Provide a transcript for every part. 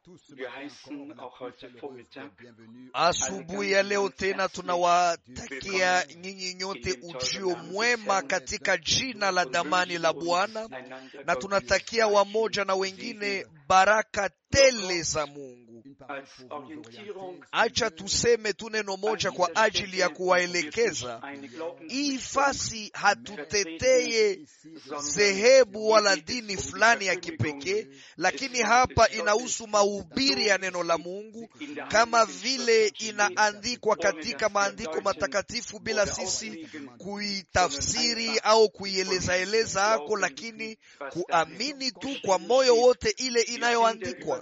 Asubuhi ya leo tena tunawatakia nyinyi nyote ujio mwema katika jina la damani la Bwana, na tunatakia wamoja na wengine baraka tele za Mungu. Acha tuseme tu neno moja kwa ajili ya kuwaelekeza hii fasi. Hatuteteye dhehebu wala dini fulani ya kipekee, lakini hapa inahusu mahubiri ya neno la Mungu kama vile inaandikwa katika maandiko matakatifu, bila sisi kuitafsiri au kuielezaeleza hako, lakini kuamini tu kwa moyo wote ile inayoandikwa.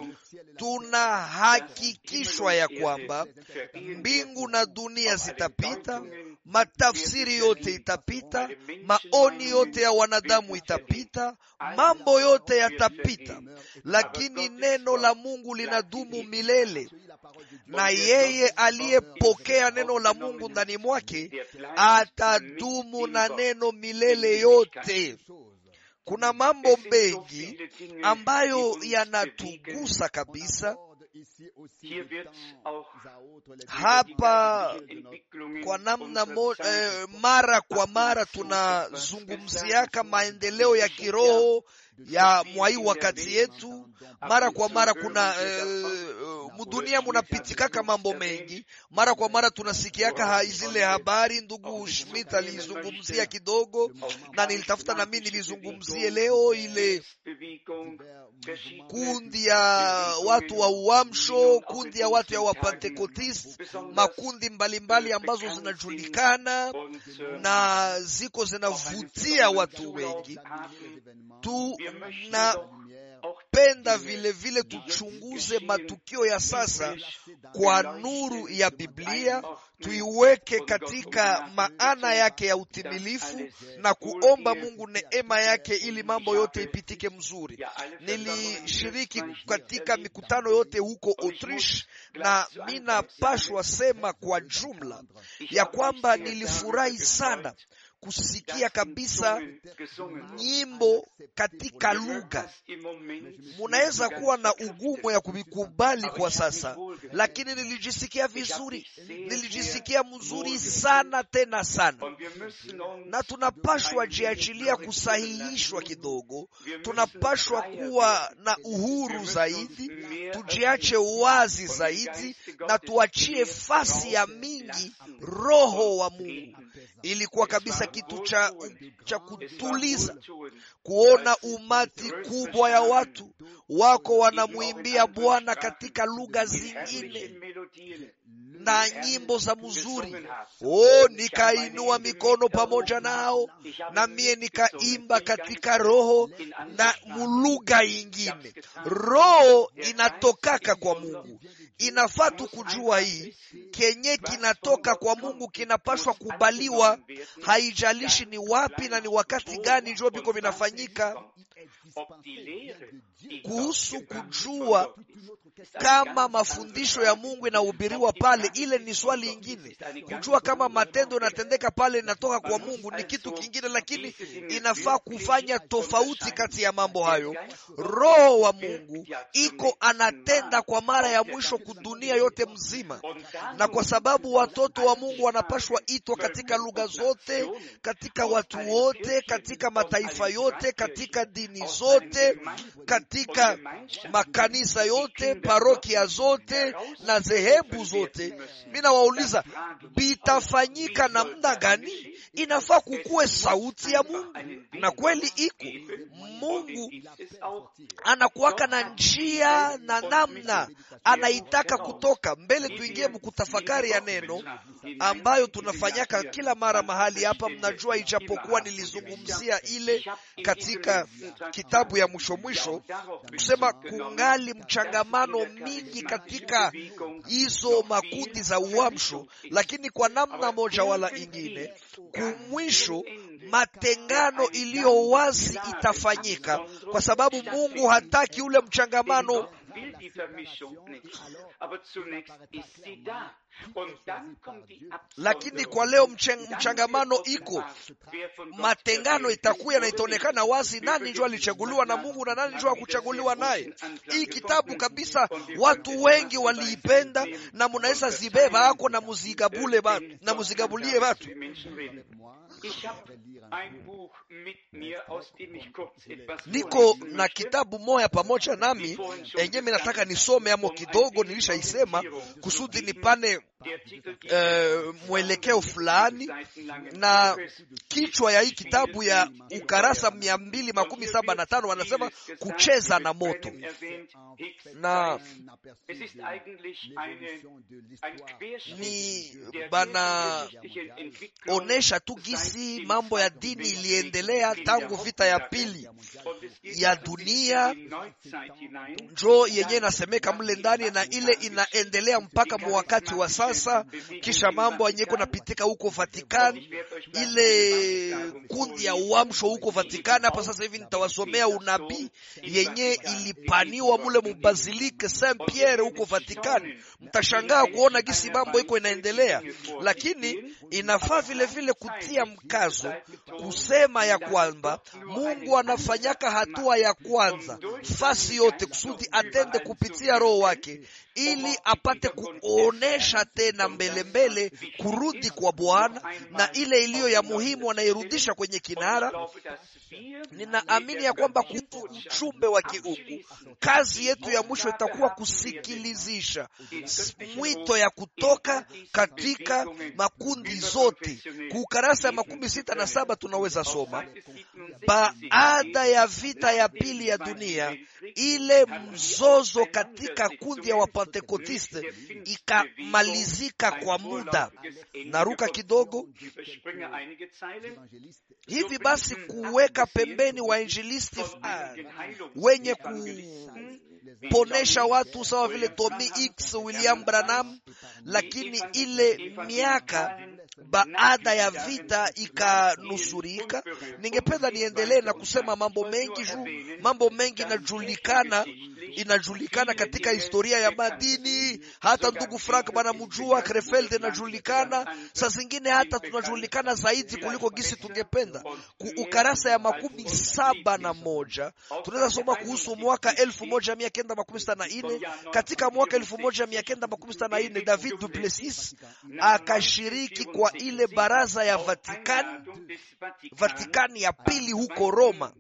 Tunahakikishwa ya kwamba mbingu na dunia zitapita, matafsiri yote itapita, maoni yote ya wanadamu itapita, mambo yote yatapita, lakini neno la Mungu linadumu milele, na yeye aliyepokea neno la Mungu ndani mwake atadumu na neno milele yote. Kuna mambo mengi ambayo yanatugusa kabisa hapa kwa namna mo, eh, mara kwa mara tunazungumziaka maendeleo ya kiroho ya mwai wakati yetu. Mara kwa mara kuna eh, mudunia munapitikaka mambo mengi. Mara kwa mara tunasikiaka ha, zile habari. Ndugu Schmidt alizungumzia kidogo na nilitafuta na mimi nilizungumzie leo ile kundi ya watu wa uamsho, kundi ya watu ya wapentekotist, makundi mbalimbali mbali ambazo zinajulikana na ziko zinavutia watu wengi tu na penda vile vile tuchunguze matukio ya sasa kwa nuru ya Biblia, tuiweke katika maana yake ya utimilifu na kuomba Mungu neema yake ili mambo yote ipitike mzuri. Nilishiriki katika mikutano yote huko Autriche, na minapashwa sema kwa jumla ya kwamba nilifurahi sana kusikia kabisa nyimbo katika lugha. Munaweza kuwa na ugumu ya kuvikubali kwa sasa, lakini nilijisikia vizuri, nilijisikia mzuri sana tena sana, na tunapashwa jiachilia kusahihishwa kidogo. Tunapashwa kuwa na uhuru zaidi, tujiache wazi zaidi, na tuachie fasi ya mingi Roho wa Mungu. Ilikuwa kabisa kitu cha, cha kutuliza kuona umati kubwa ya watu wako wanamwimbia Bwana katika lugha zingine na nyimbo za mzuri. Oh, nikainua mikono pamoja nao na mie nikaimba katika roho na mulugha ingine. Roho inatokaka kwa Mungu. Inafaa tu kujua hii kenye kinatoka kwa Mungu kinapashwa kubaliwa, haijalishi ni wapi na ni wakati gani njo viko vinafanyika. Kuhusu kujua kama mafundisho ya Mungu inahubiriwa pale, ile ni swali ingine. Kujua kama matendo yanatendeka pale inatoka kwa Mungu ni kitu kingine, lakini inafaa kufanya tofauti kati ya mambo hayo. Roho wa Mungu iko anatenda kwa mara ya mwisho kudunia yote mzima, na kwa sababu watoto wa Mungu wanapashwa itwa katika lugha zote, katika watu wote, katika mataifa yote, katika dini zote, katika makanisa yote parokia zote na dhehebu zote. Mimi nawauliza bitafanyika namna gani? Inafaa kukuwe sauti ya Mungu, na kweli iko Mungu anakuwaka na njia na namna anaitaka kutoka mbele. Tuingie mkutafakari ya neno ambayo tunafanyaka kila mara mahali hapa. Mnajua, ijapokuwa nilizungumzia ile katika kitabu ya mwisho mwisho, kusema kungali mchangamano mingi katika hizo makundi za uamsho, lakini kwa namna moja wala ingine, kumwisho matengano iliyo wazi itafanyika, kwa sababu Mungu hataki ule mchangamano die Vermischung nicht. Aber zunächst ist sie da. Und dann kommt die lakini kwa leo mcheng, mchangamano iko matengano itakuya na itaonekana wazi nani njo alichaguliwa na mungu na nani njo akuchaguliwa naye hii kitabu kabisa watu wengi waliipenda na munaweza zibeba ako na muzigabule batu na muzigabulie batu Ich habe ein Buch mit mir, aus dem ich kurz etwas niko vorlesen na möchte. kitabu moya pamoja nami enye mi nataka nisome amo kidogo nilishaisema kusudi nipane Der Titel geht eh, mwelekeo fulani seitenlangen na Buches. kichwa ya hii kitabu ya ukarasa mia mbili makumi saba na tano wanasema kucheza na moto na Es ist eigentlich eine, ein Querschnitt ni der bana kirchengeschichtlichen Entwicklung onesha tu gisi mambo ya dini iliendelea tangu vita ya pili und es geht ya bis dunia in die Neuzeit hinein. njo yenye inasemeka mle ndani na ile inaendelea mpaka mu wakati wa sasa kisha mambo yenye iko napitika huko Vatikani ile kundi ya uamsho huko Vatikani. Hapa sasa hivi nitawasomea unabii yenye ilipaniwa mule mubazilike Saint Pierre huko Vatikani. Mtashangaa kuona gisi mambo iko inaendelea, lakini inafaa vile vile kutia mkazo kusema ya kwamba Mungu anafanyaka hatua ya kwanza fasi yote kusudi atende kupitia Roho wake ili apate kuonesha tena mbele mbele kurudi kwa Bwana na ile iliyo ya muhimu anairudisha kwenye kinara. Ninaamini ya kwamba kuhusu mchumbe wa kiungu, kazi yetu ya mwisho itakuwa kusikilizisha s- mwito ya kutoka katika makundi zote. Kuukarasa ya makumi sita na saba tunaweza soma baada ya vita ya pili ya dunia, ile mzozo katika kundi ya Wapentekotiste ikamalizika kwa muda. Naruka kidogo hivi basi, kuweka pembeni wainjilisti fulani wenye kuponesha watu sawa vile Tommy X, William Branham, lakini ile miaka baada ya vita ikanusurika. Ningependa niendelee na kusema mambo mengi juu mambo mengi inajulikana, inajulikana katika historia ya madini. Hata ndugu Frank banamjua, Krefeld inajulikana, saa zingine hata tunajulikana zaidi kuliko gisi tungependa. Ku ukarasa ya makumi saba na moja tunaweza soma kuhusu mwaka elfu moja mia kenda makumi sita na nne. Katika mwaka elfu moja mia kenda makumi sita na nne David Duplessis akashiriki kwa ile baraza ya Vatikani, Vatikani ya pili huko Roma,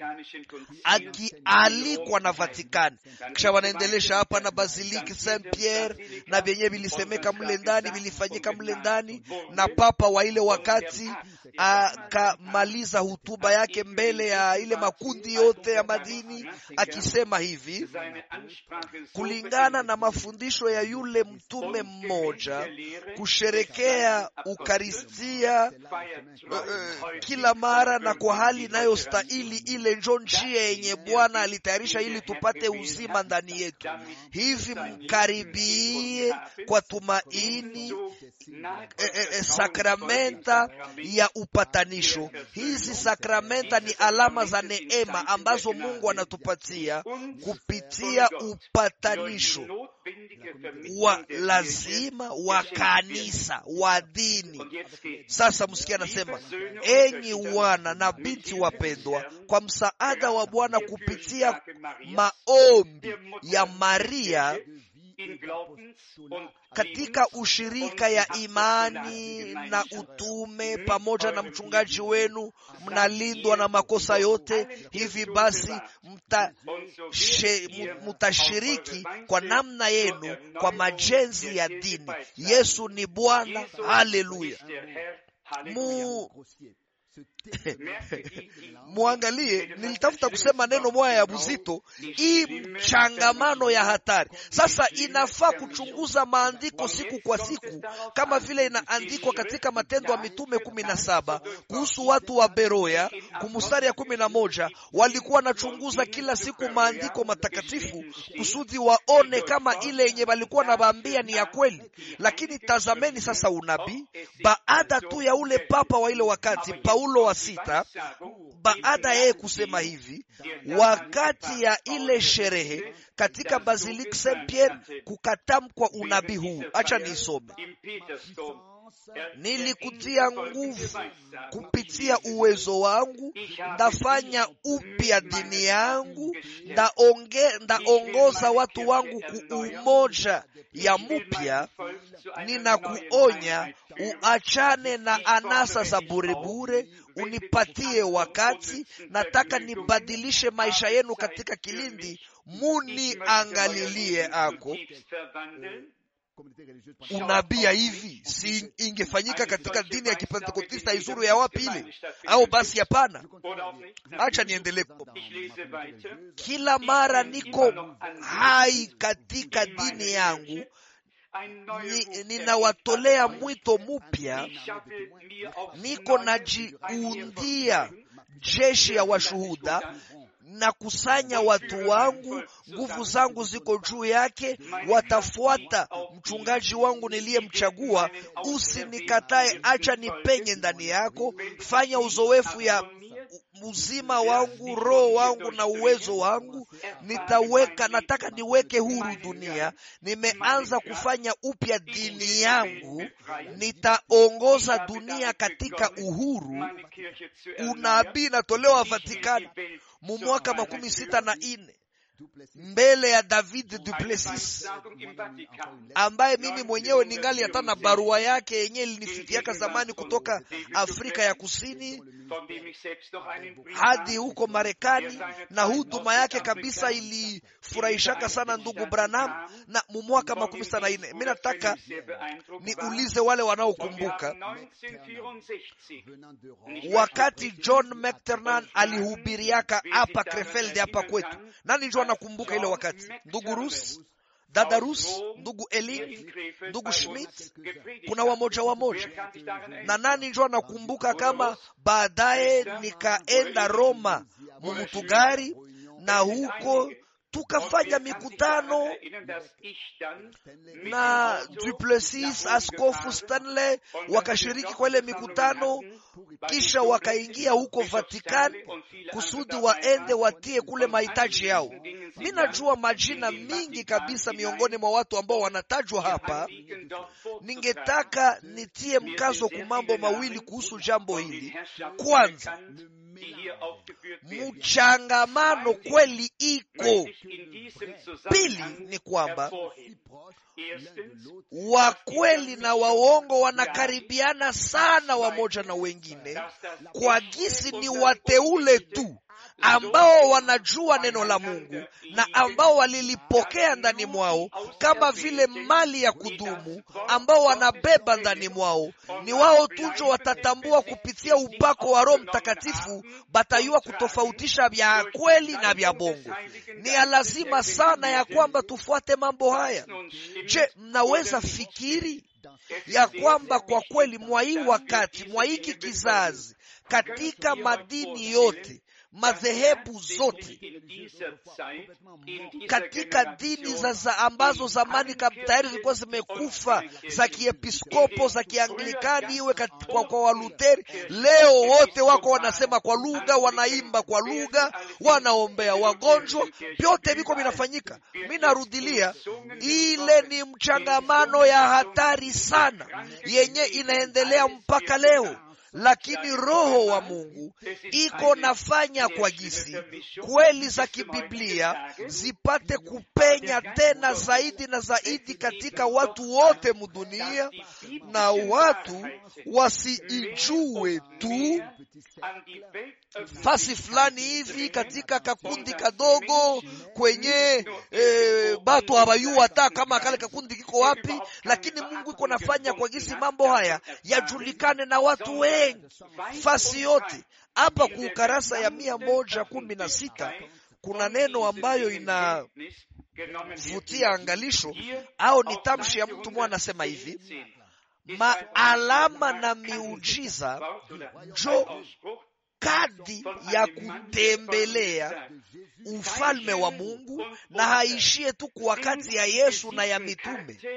akialikwa na Vatikani. Kisha wanaendelesha hapa na Basiliki Saint Pierre na vyenye vilisemeka mle ndani, vilifanyika mle ndani, na papa wa ile wakati akamaliza hutuba yake mbele ya ile makundi yote ya madini akisema hivi kulingana na mafundisho ya yule mtume mmoja, kusherekea ukaristia uh, uh, kila mara na kwa hali inayostahili, ile njo njia yenye Bwana alitayarisha ili tupate uzima ndani yetu. Hivi mkaribie kwa tumaini eh, eh, eh, sakramenta ya upatanisho. Hizi sakramenta ni alama za neema ambazo Mungu anatupatia kupitia upatanisho wa lazima wa kanisa wa dini. Sasa msikia, anasema enyi wana na binti wapendwa, kwa msaada wa Bwana kupitia maombi ya Maria katika ushirika ya imani na utume pamoja na mchungaji wenu, mnalindwa na makosa yote. Hivi basi mtashiriki kwa namna yenu kwa majenzi ya dini. Yesu ni Bwana. Haleluya! mu Muangalie, nilitafuta kusema neno moya ya buzito, hii mchangamano ya hatari. Sasa inafaa kuchunguza maandiko siku kwa siku, kama vile inaandikwa katika Matendo ya Mitume kumi na saba kuhusu watu wa Beroya kumustari ya kumi na moja walikuwa wanachunguza kila siku maandiko matakatifu kusudi waone kama ile yenye walikuwa nawaambia ni ya kweli. Lakini tazameni sasa unabii baada tu ya ule papa wa ile wakati Paulo wa sita baada ya yeye kusema hivi, wakati ya ile sherehe katika Basilique Saint Pierre kukatamkwa unabii huu. Acha niisome: nilikutia nguvu kupitia uwezo wangu, ndafanya upya dini yangu, ndaonge ndaongoza watu wangu ku umoja ya mupya. Ninakuonya uachane na anasa za burebure, unipatie wakati. Nataka nibadilishe maisha yenu katika kilindi, muni angalilie ako unabia hivi si ingefanyika katika dini ya kipentekotista izuru ya wapi ile? Au basi hapana. Acha niendelee. Kila mara niko hai katika dini yangu, ninawatolea ni mwito mupya, niko najiundia jeshi ya washuhuda na kusanya watu wangu, nguvu zangu ziko juu yake, watafuata mchungaji wangu niliyemchagua. Usinikatae, acha nipenye ndani yako, fanya uzoefu ya uzima wangu, roho wangu na uwezo wangu. Nitaweka, nataka niweke huru dunia. Nimeanza kufanya upya dini yangu, nitaongoza dunia katika uhuru. Unabii natolewa Vatikani mu mwaka makumi sita na ine mbele ya David Duplessis ambaye mimi mwenyewe ningali hata na barua yake yenyewe ilinifikiaka zamani kutoka Afrika ya Kusini hadi huko Marekani, na huduma yake kabisa ilifurahishaka sana ndugu Branham. Na mu mwaka makumi sita na ine, mi nataka niulize wale wanaokumbuka wakati John McTernan alihubiriaka hapa Krefeld hapa kwetu, nani njo anakumbuka ile wakati? Ndugu Rus, dada Rus, ndugu Eling, ndugu Schmidt, kuna wamoja wamoja, na nani njo anakumbuka kama baadaye nikaenda Roma mumutugari na huko tukafanya mikutano na Duplessis, Askofu Stanley wakashiriki kwa ile mikutano, kisha wakaingia huko Vatican kusudi waende watie kule mahitaji yao. Mi najua majina mingi kabisa miongoni mwa watu ambao wanatajwa hapa. Ningetaka nitie mkazo ku mambo mawili kuhusu jambo hili. Kwanza, mchangamano kweli iko. Pili ni kwamba wakweli na waongo wanakaribiana sana wamoja na wengine, kwa gisi ni wateule tu ambao wanajua neno la Mungu na ambao walilipokea ndani mwao kama vile mali ya kudumu, ambao wanabeba ndani mwao. Ni wao tujo watatambua kupitia upako wa Roho Mtakatifu, batayua kutofautisha vya kweli na vya bongo. Ni ya lazima sana ya kwamba tufuate mambo haya. Je, mnaweza fikiri ya kwamba kwa kweli mwa hii wakati mwa hiki kizazi katika madini yote madhehebu zote katika dini za, za ambazo zamani tayari zilikuwa zimekufa za kiepiskopo za kianglikani iwe kwa, kwa Waluteri, leo wote wako wanasema kwa lugha, wanaimba kwa lugha, wanaombea wagonjwa, vyote viko vinafanyika. Mi narudilia, ile ni mchangamano ya hatari sana yenye inaendelea mpaka leo lakini Roho wa Mungu iko nafanya kwa gisi kweli za kibiblia zipate kupenya tena zaidi na zaidi katika watu wote mudunia, na watu wasiijue tu fasi fulani hivi katika kakundi kadogo kwenye e, batu habayua hata kama kale kakundi kiko wapi, lakini Mungu iko nafanya kwa gisi mambo haya yajulikane na watu wengi fasi yote. Hapa ku ukarasa ya mia moja kumi na sita kuna neno ambayo inavutia angalisho au ni tamshi ya mtu mmoja, anasema hivi maalama na miujiza njo kadi ya kutembelea ufalme wa Mungu na haishie tu kwa wakati ya Yesu na ya mitume.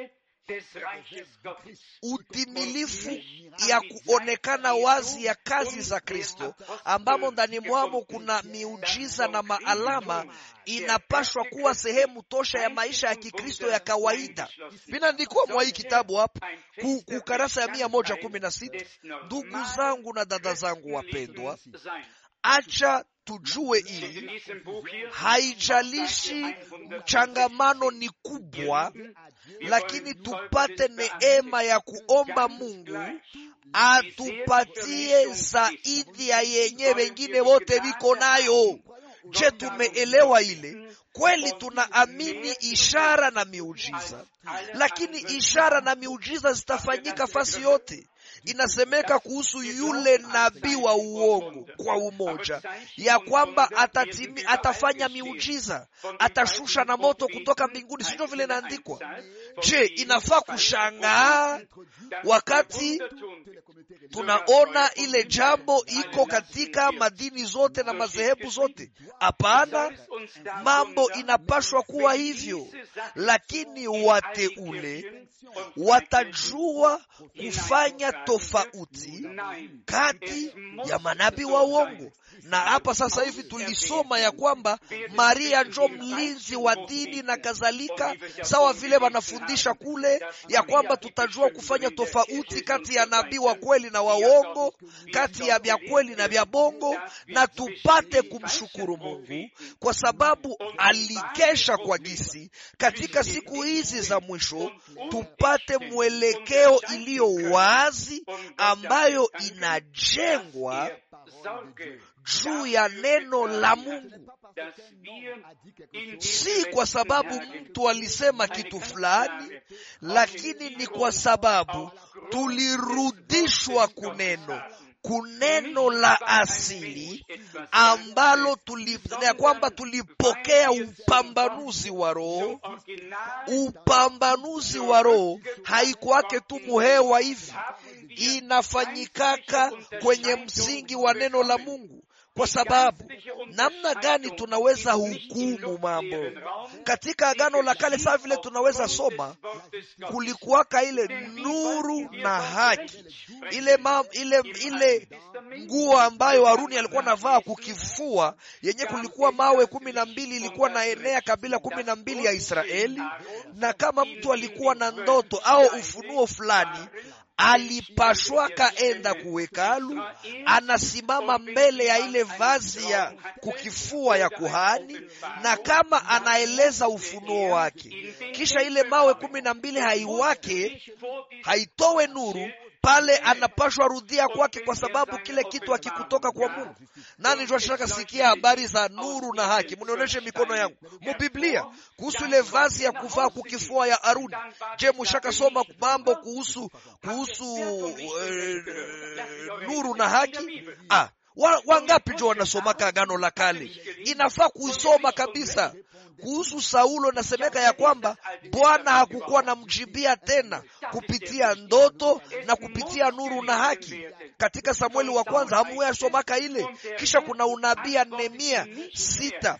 des Reiches Gottes. utimilifu ya kuonekana wazi ya kazi za Kristo, ambamo ndani mwamo kuna miujiza na maalama, inapashwa kuwa sehemu tosha ya maisha ya Kikristo ya kawaida. Vinaandikwa mwa hii kitabu hapa ku, ku karasa ya mia moja kumi na sita. Ndugu zangu na dada zangu wapendwa, acha tujue hili, haijalishi mchangamano ni kubwa, lakini tupate neema ya kuomba Mungu atupatie zaidi ya yenye wengine wote viko nayo. Je, tumeelewa ile? Kweli tunaamini ishara na miujiza, lakini ishara na miujiza zitafanyika fasi yote. Inasemeka kuhusu yule nabii wa uongo kwa umoja ya kwamba atatimi, atafanya miujiza, atashusha na moto kutoka mbinguni, sivyo vile inaandikwa? Je, inafaa kushangaa wakati tunaona ile jambo iko katika madini zote na madhehebu zote? Hapana, mambo inapashwa kuwa hivyo, lakini wateule watajua kufanya tofauti kati ya manabii wa uongo. Na hapa sasa hivi tulisoma ya kwamba Maria njo mlinzi wa dini na kadhalika, sawa vile wanafundisha kule ya kwamba tutajua kufanya tofauti kati ya nabii wa kweli na waongo, kati ya vya kweli na vya bongo, na tupate kumshukuru Mungu kwa sababu alikesha kwa gisi katika siku hizi za mwisho tupate mwelekeo iliyo wazi ambayo inajengwa juu ya neno la Mungu, si kwa sababu mtu alisema kitu fulani, lakini ni kwa sababu tulirudishwa kuneno kuneno la asili ambalo tuli, ya kwamba tulipokea upambanuzi wa Roho. Upambanuzi wa Roho haikuwake tu muhewa hivi, inafanyikaka kwenye msingi wa neno la Mungu. Kwa sababu namna gani tunaweza hukumu mambo katika Agano la Kale? Saa vile tunaweza soma, kulikuwaka ile nuru na haki, ile ma, ile ile nguo ambayo Haruni alikuwa navaa kukifua, yenye kulikuwa mawe kumi na mbili, ilikuwa na enea kabila kumi na mbili ya Israeli, na kama mtu alikuwa na ndoto au ufunuo fulani alipashwaka enda kuwekalu, anasimama mbele ya ile vazi ya kukifua ya kuhani, na kama anaeleza ufunuo wake, kisha ile mawe kumi na mbili haiwake haitowe nuru pale anapashwa rudia kwake, kwa sababu kile kitu hakikutoka kwa Mungu. Nani twashaka sikia habari za nuru na haki? Mnionyeshe mikono yangu mubiblia kuhusu ile vazi ya kuvaa kukifua ya Aruni. Je, mushaka soma mambo kuhusu kuhusu eh, nuru na haki? Ah, wangapi wa jo wanasomaka Agano la Kale? Inafaa kuisoma kabisa. Kuhusu Saulo nasemeka ya kwamba Bwana hakukuwa namjibia tena kupitia ndoto na kupitia nuru na haki. Katika Samueli wa kwanza hamuyasomaka ile. Kisha kuna unabii ya Nehemia sita,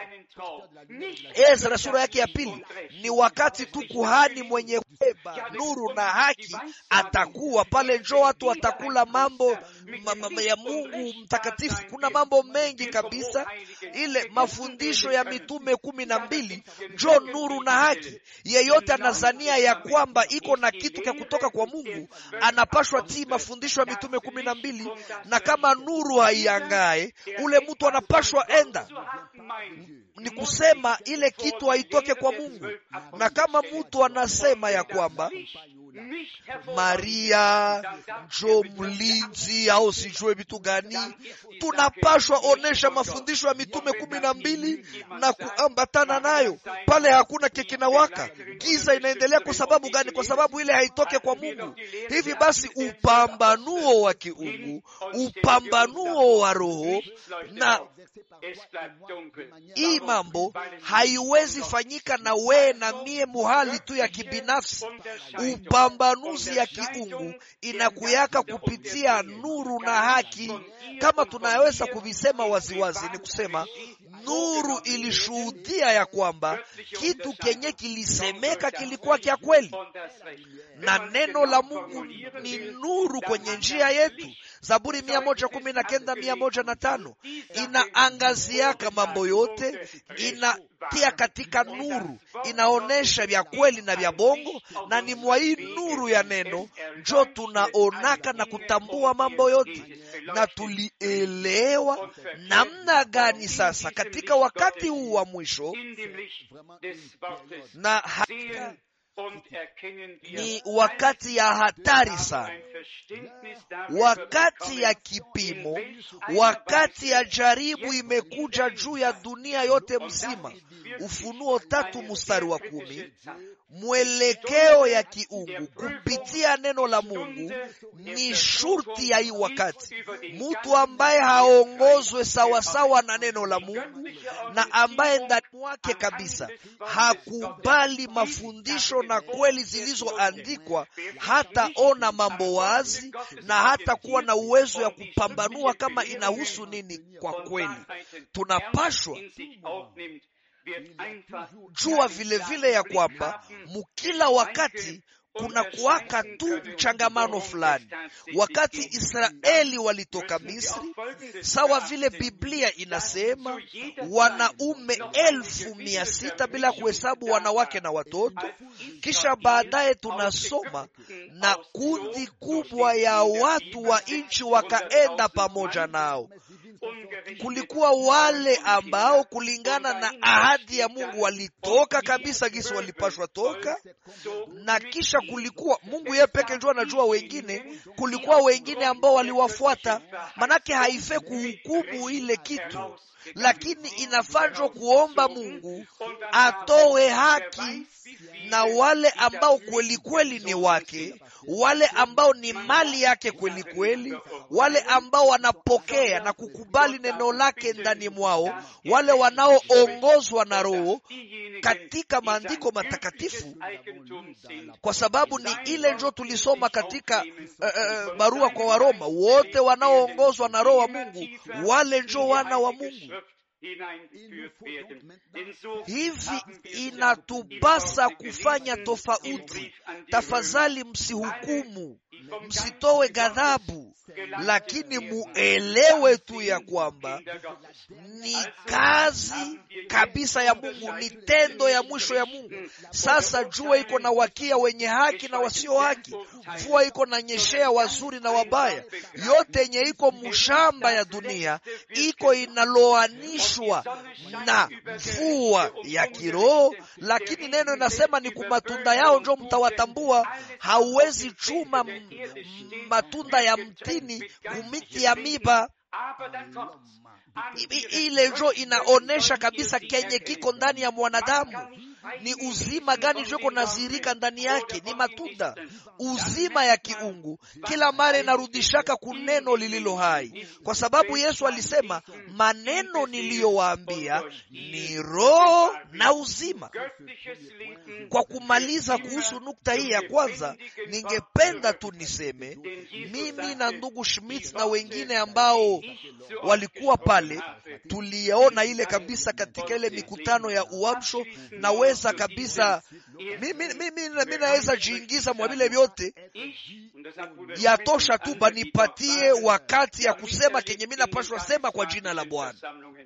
Ezra sura yake ya pili. Ni wakati tu kuhani mwenye kubeba nuru na haki atakuwa pale, njo watu watakula mambo ma, ma, ya Mungu mtakatifu. Kuna mambo mengi kabisa, ile mafundisho ya mitume kumi na mbili njo nuru na haki. Yeyote anazania ya kwamba iko na kitu cha kutoka kwa Mungu anapashwa tii mafundisho ya mitume kumi na mbili, na kama nuru haiangae ule mtu anapashwa enda ni kusema ile kitu haitoke kwa Mungu. Na kama mtu anasema ya kwamba Maria njo mlinzi au sijue vitu gani, tunapashwa onesha mafundisho ya mitume kumi na mbili na kuambatana nayo pale. Hakuna kekinawaka, giza inaendelea. Kwa sababu gani? Kwa sababu ile haitoke kwa Mungu. Hivi basi, upambanuo wa kiungu, upambanuo wa Roho na hii mambo haiwezi fanyika na wee na mie muhali tu ya kibinafsi. Upambanuzi ya kiungu inakuyaka kupitia nuru na haki, kama tunaweza kuvisema waziwazi, ni kusema nuru ilishuhudia ya kwamba kitu kenye kilisemeka kilikuwa kya kweli na neno la mungu ni nuru kwenye njia yetu zaburi mia moja kumi na kenda mia moja na tano inaangaziaka mambo yote inatia katika nuru inaonyesha vya kweli na vya bongo na ni mwa hii nuru ya neno njo tunaonaka na kutambua mambo yote na tulielewa namna gani sasa katika wakati huu wa mwisho na haka ni wakati ya hatari sana wakati ya kipimo wakati ya jaribu imekuja juu ya dunia yote mzima ufunuo tatu mstari wa kumi mwelekeo ya kiungu kupitia neno la mungu ni shurti ya hii wakati mtu ambaye haongozwe sawasawa na neno la mungu na ambaye ndani mwake kabisa hakubali mafundisho na kweli zilizoandikwa hataona mambo wazi na hata kuwa na uwezo ya kupambanua kama inahusu nini kwa kweli tunapashwa jua vile vile ya kwamba mukila wakati kuna kuwaka tu mchangamano fulani wakati israeli walitoka misri sawa vile biblia inasema wanaume elfu mia sita bila kuhesabu wanawake na watoto kisha baadaye tunasoma na kundi kubwa ya watu wa nchi wakaenda pamoja nao kulikuwa wale ambao kulingana na ahadi ya mungu walitoka kabisa gisi walipashwa toka na kisha kulikuwa mungu yeye peke ndio anajua wengine kulikuwa wengine ambao waliwafuata manake haife kuhukumu ile kitu lakini inafanjwa kuomba mungu atowe haki na wale ambao kweli kweli ni wake wale ambao ni mali yake kweli kweli wale ambao wanapokea na kukubali neno lake ndani mwao wale wanaoongozwa na roho katika maandiko matakatifu kwa sababu ni ile njo tulisoma katika uh, uh, barua kwa waroma wote wanaoongozwa na roho wa mungu wale njo wana wa mungu hivi inatupasa kufanya tofauti tafadhali msihukumu msitowe ghadhabu lakini muelewe tu ya kwamba ni kazi kabisa ya mungu ni tendo ya mwisho ya mungu sasa jua iko na wakia wenye haki na wasio haki mvua iko na nyeshea wazuri na wabaya yote yenye iko mushamba ya dunia iko inaloanishwa na mvua ya kiroho lakini neno inasema ni kumatunda yao njo mtawatambua hauwezi chuma matunda ya mtini kumiti ya miba ile njo inaonesha kabisa kenye kiko ndani ya mwanadamu ni uzima gani joko nazirika ndani yake ni matunda uzima ya kiungu kila mara inarudishaka kuneno lililo hai kwa sababu yesu alisema maneno niliyowaambia ni roho na uzima kwa kumaliza kuhusu nukta hii ya kwanza ningependa tu niseme mimi na ndugu schmidt na wengine ambao walikuwa pale tuliona ile kabisa katika ile mikutano ya uamsho naweza kabisa mimi, mimi, mimi naweza jiingiza mwa vile vyote yatosha tu banipatie wakati ya kusema kenye mi napashwa sema kwa jina la bwana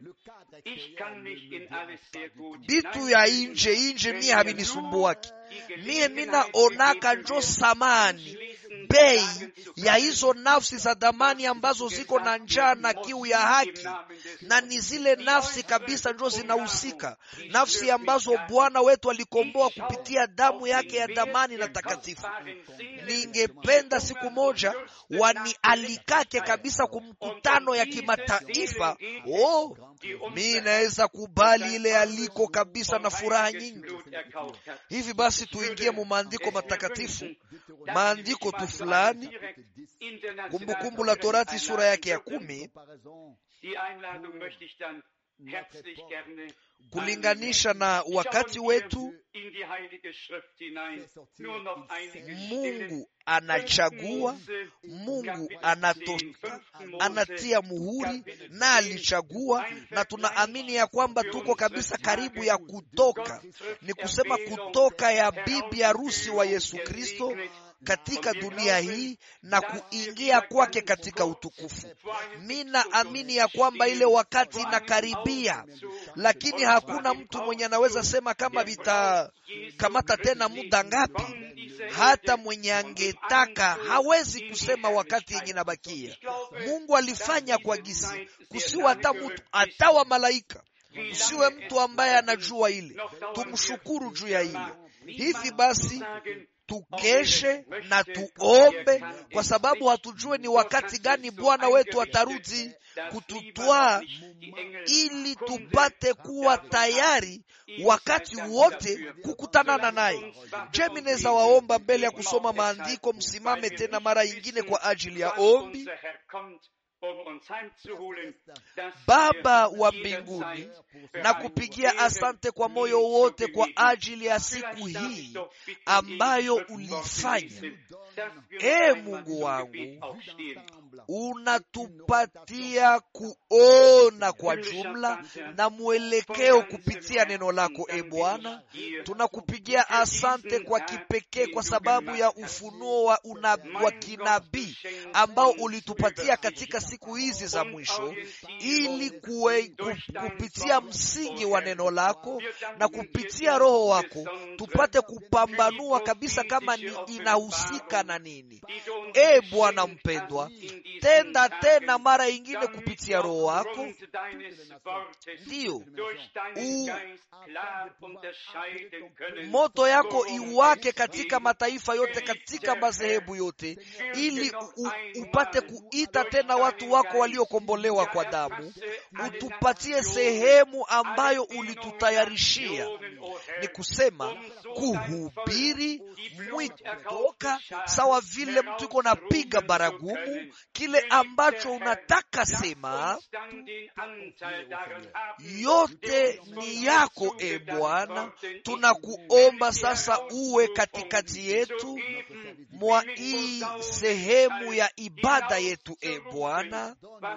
bitu ya inje inje mie havinisumbuaki mie minaonaka njo samani bei ya hizo nafsi za damani ambazo ziko na njaa na kiu ya haki na ni zile nafsi kabisa njo zinahusika nafsi ambazo bwana wetu alikomboa kupitia damu yake ya damani na takatifu ningependa siku moja wanialikake kabisa kumkutano ya kimataifa oh, mi naweza kubali ile aliko kabisa na furaha nyingi hivi basi tuingie mu maandiko matakatifu maandiko tu fulani kumbukumbu la torati sura yake ya kumi herzlich gerne kulinganisha na wakati wetu in die Heilige Schrift hinein. Nur noch einige Stellen. mungu anachagua mungu anato, anatia muhuri na alichagua na tunaamini ya kwamba tuko kabisa karibu ya kutoka ni kusema kutoka ya bibi harusi wa yesu kristo katika dunia hii na kuingia kwake katika utukufu mi naamini ya kwamba ile wakati inakaribia lakini hakuna mtu mwenye anaweza sema kama vitakamata tena muda ngapi hata mwenye angetaka hawezi kusema wakati yenye nabakia mungu alifanya kwa gisi kusiwa hata mtu hata wa malaika usiwe mtu ambaye anajua ile tumshukuru juu ya ile hivi basi tukeshe na tuombe kwa sababu hatujue ni wakati gani bwana wetu atarudi kututwaa ili tupate kuwa tayari wakati wote kukutanana naye je minaweza waomba mbele ya kusoma maandiko msimame tena mara ingine kwa ajili ya ombi baba wa mbinguni na kupigia asante kwa moyo wote kwa ajili ya siku hii ambayo ulifanya e mungu wangu unatupatia kuona kwa jumla na mwelekeo kupitia neno lako e bwana tunakupigia asante kwa kipekee kwa sababu ya ufunuo wa, una, wa kinabii ambao ulitupatia katika siku hizi za mwisho ili kuwe, kupitia msingi wa neno lako na kupitia roho wako tupate kupambanua kabisa kama ni inahusika na nini e bwana mpendwa tenda tena mara ingine kupitia roho wako ndiyo moto yako iwake katika mataifa yote katika madhehebu yote ili u, upate kuita tena watu wako waliokombolewa kwa damu utupatie sehemu ambayo ulitutayarishia ni kusema kuhubiri mwito kutoka sawa vile mtu iko napiga baragumu kile ambacho unataka sema yote ni yako e bwana tunakuomba sasa uwe katikati yetu mwa hii sehemu ya ibada yetu e bwana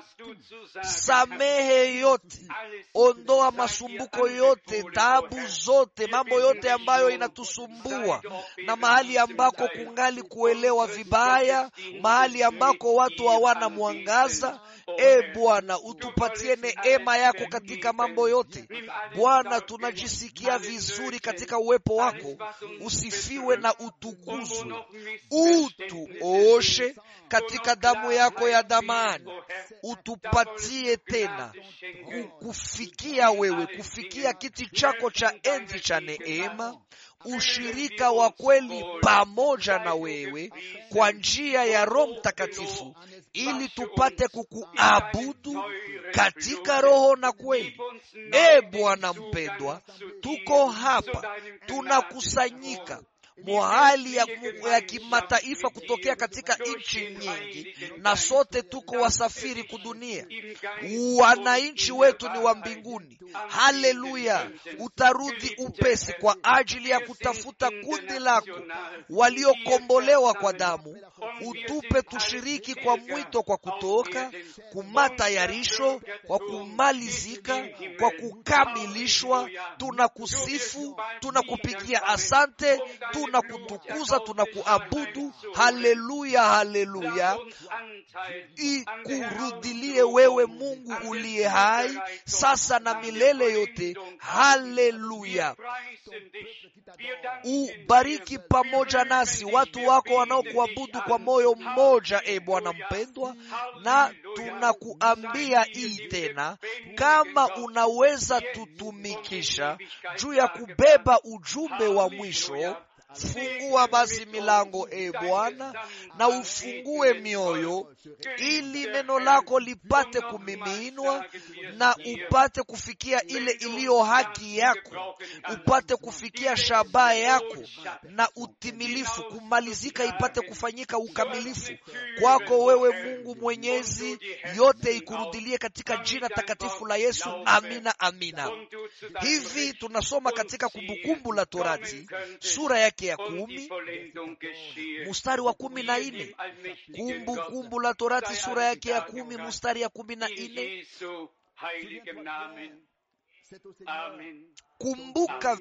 samehe yote ondoa masumbuko yote taabu zote mambo yote ambayo inatusumbua na mahali ambako kungali kuelewa vibaya mahali ambako watu hawana mwangaza e bwana utupatie neema yako katika mambo yote bwana tunajisikia vizuri katika uwepo wako usifiwe na utukuzwe utuoshe katika damu yako ya damani utupatie tena kufikia wewe kufikia kiti chako cha enzi cha neema ushirika wa kweli pamoja na wewe kwa njia ya roho mtakatifu ili tupate kukuabudu katika roho na kweli e bwana mpendwa tuko hapa tunakusanyika mohali ya, ya kimataifa kutokea katika nchi nyingi na sote tuko wasafiri kudunia wananchi wetu ni wa mbinguni haleluya utarudi upesi kwa ajili ya kutafuta kundi lako waliokombolewa kwa damu utupe tushiriki kwa mwito kwa kutoka kumatayarisho kwa kumalizika kwa kukamilishwa tunakusifu tunakupigia asante tunakutukuza tunakuabudu haleluya haleluya ikurudilie wewe mungu uliye hai sasa na milele yote haleluya ubariki pamoja nasi watu wako wanaokuabudu kwa moyo mmoja e bwana mpendwa na tunakuambia hii tena kama unaweza tutumikisha juu ya kubeba ujumbe wa mwisho fungua basi milango e Bwana, na ufungue mioyo ili neno lako lipate kumiminwa na upate kufikia ile iliyo haki yako, upate kufikia shabaha yako na utimilifu, kumalizika ipate kufanyika ukamilifu kwako wewe Mungu Mwenyezi. Yote ikurudilie katika jina takatifu la Yesu, amina, amina. Hivi tunasoma katika Kumbukumbu la Torati sura yake ya kumi mstari wa kumi na nne. Kumbukumbu la Torati sura yake ya kumi mstari ya kumi na nne. Kumbuka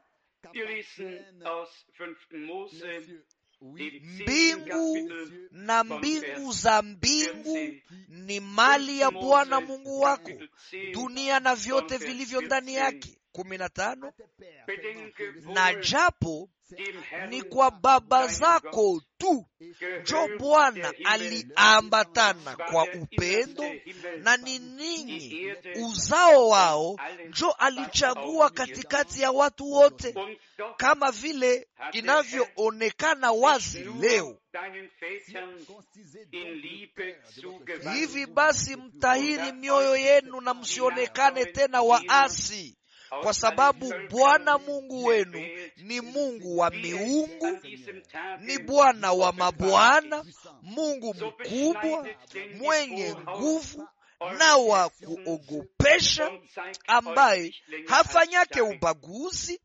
mbingu na mbingu za mbingu ni mali ya Bwana Mungu wako, dunia na vyote vilivyo ndani yake. kumi na tano. Na japo ni kwa baba zako tu njo Bwana aliambatana kwa upendo, na ni ninyi uzao wao njo alichagua katikati ya watu wote, kama vile inavyoonekana wazi leo. Hivi basi, mtahiri mioyo yenu na msionekane tena waasi kwa sababu Bwana Mungu wenu ni Mungu wa miungu, ni Bwana wa mabwana, Mungu mkubwa, mwenye nguvu na wa kuogopesha, ambaye hafanyake ubaguzi,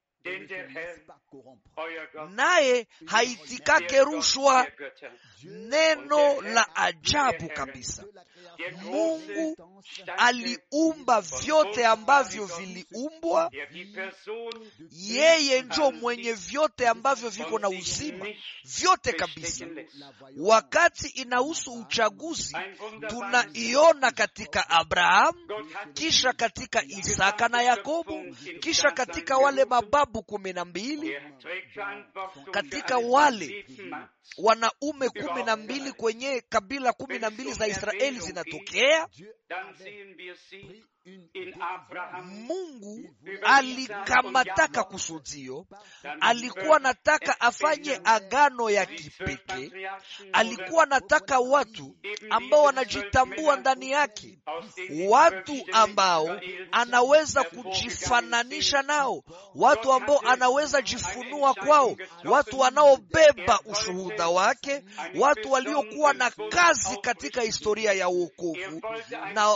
naye haitikake rushwa. Neno la ajabu kabisa. Mungu aliumba vyote ambavyo viliumbwa. Yeye njo mwenye vyote ambavyo viko na uzima, vyote kabisa. Wakati inahusu uchaguzi, tunaiona katika Abrahamu, kisha katika Isaka na Yakobo, kisha katika wale mababu kumi na mbili, katika wale wanaume kumi na mbili kwenye kabila kumi na mbili za Israeli zinatokea. Mungu alikamataka kusudio, alikuwa nataka afanye agano ya kipekee. Alikuwa nataka watu ambao wanajitambua ndani yake, watu ambao anaweza kujifananisha nao, watu ambao anaweza jifunua kwao, watu wanaobeba ushuhuda wake, watu waliokuwa na kazi katika historia ya wokovu na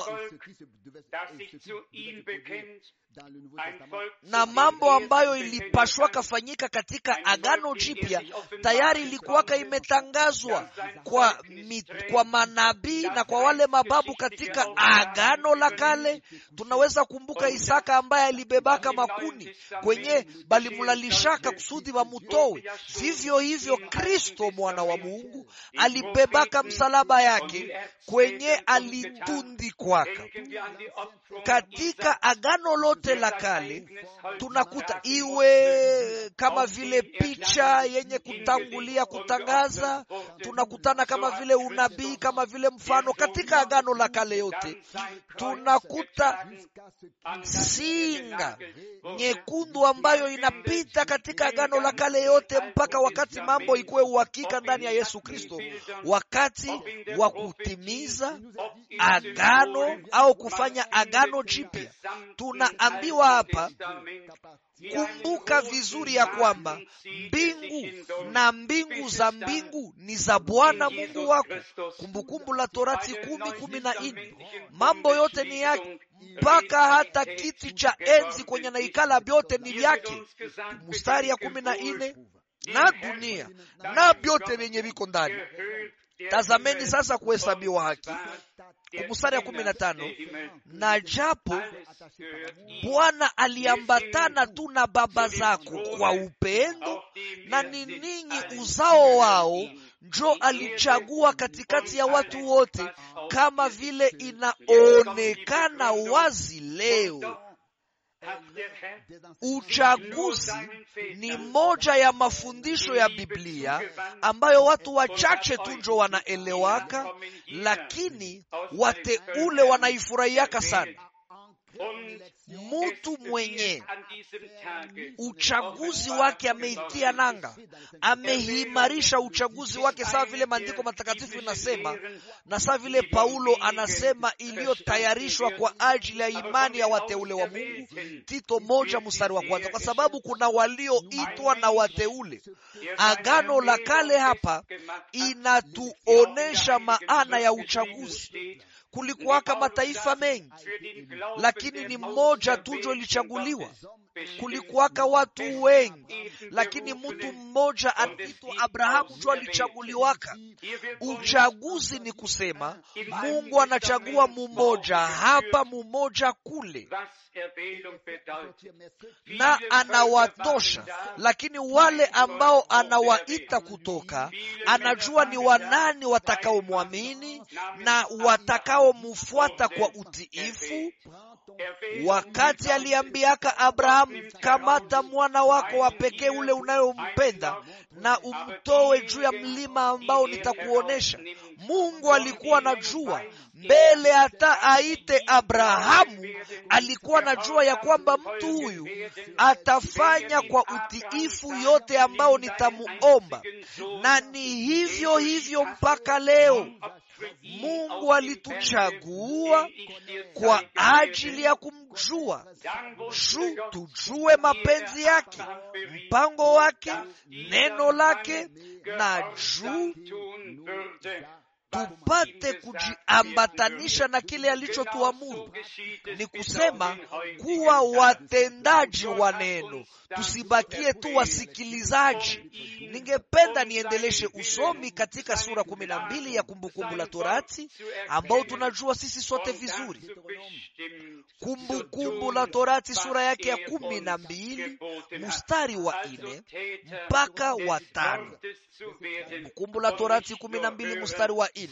na mambo ambayo ilipashwa kafanyika katika Agano Jipya tayari ilikuwaka imetangazwa kwa, kwa manabii na kwa wale mababu katika Agano la Kale. Tunaweza kumbuka Isaka ambaye alibebaka makuni kwenye balimlalishaka kusudi wamutowe. Vivyo hivyo Kristo mwana wa Mungu alibebaka msalaba yake kwenye alitundikwaka katika Agano lote la Kale tunakuta iwe kama vile picha yenye kutangulia kutangaza, tunakutana kama vile unabii, kama vile mfano. Katika Agano la Kale yote tunakuta singa nyekundu ambayo inapita katika Agano la Kale yote mpaka wakati mambo ikuwe uhakika ndani ya Yesu Kristo, wakati wa kutimiza agano au kufanya agano jipya. Tunaambiwa hapa, kumbuka vizuri ya kwamba mbingu na mbingu za mbingu ni za Bwana Mungu wako. Kumbukumbu la Torati kumi kumi na nne. Mambo yote ni yake, mpaka hata kiti cha enzi kwenye naikala vyote ni vyake. Mstari ya kumi na nne na dunia na vyote vyenye viko ndani. Tazameni sasa kuhesabiwa haki mstari ya kumi na tano na japo Bwana aliambatana tu na baba zako kwa upendo, na ni ninyi uzao wao, njo alichagua katikati ya watu wote, kama vile inaonekana wazi leo. Uchaguzi ni moja ya mafundisho ya Biblia ambayo watu wachache tu njo wanaelewaka, lakini wateule wanaifurahiaka sana. mtu mwenye uchaguzi wake ameitia nanga, ameimarisha uchaguzi wake, sawa vile maandiko matakatifu inasema, na sawa vile Paulo anasema, iliyotayarishwa kwa ajili ya imani ya wateule wa Mungu, Tito moja mstari wa kwanza, kwa sababu kuna walioitwa na wateule. Agano la Kale hapa inatuonesha maana ya uchaguzi. Kulikuwaka mataifa mengi, lakini ni mmoja tu ndio ilichaguliwa. Kulikuwaka watu wengi, lakini mtu mmoja anaitwa Abrahamu ndio alichaguliwaka. Uchaguzi ni kusema Mungu anachagua mumoja hapa, mumoja kule, na anawatosha. Lakini wale ambao anawaita kutoka, anajua ni wanani watakaomwamini na watakaomfuata kwa utiifu. Wakati aliambiaka Abrahamu, kamata mwana wako wa pekee ule unayompenda na umtoe juu ya mlima ambao nitakuonesha. Mungu alikuwa anajua mbele hata aite Abrahamu, alikuwa anajua ya kwamba mtu huyu atafanya kwa utiifu yote ambao nitamuomba, na ni hivyo hivyo mpaka leo. Mungu alituchagua kwa ajili ya kumjua juu tujue mapenzi yake, mpango wake, neno lake, na juu tupate kujiambatanisha na kile alichotuamuru. Ni kusema kuwa watendaji wa neno, tusibakie tu wasikilizaji. Ningependa niendeleshe usomi katika sura kumi na mbili ya Kumbukumbu la Torati ambao tunajua sisi sote vizuri. Kumbukumbu la Torati sura yake ya kumi na mbili mstari wa nne mpaka wa tano. Kumbukumbu la Torati kumi na mbili mstari wa nne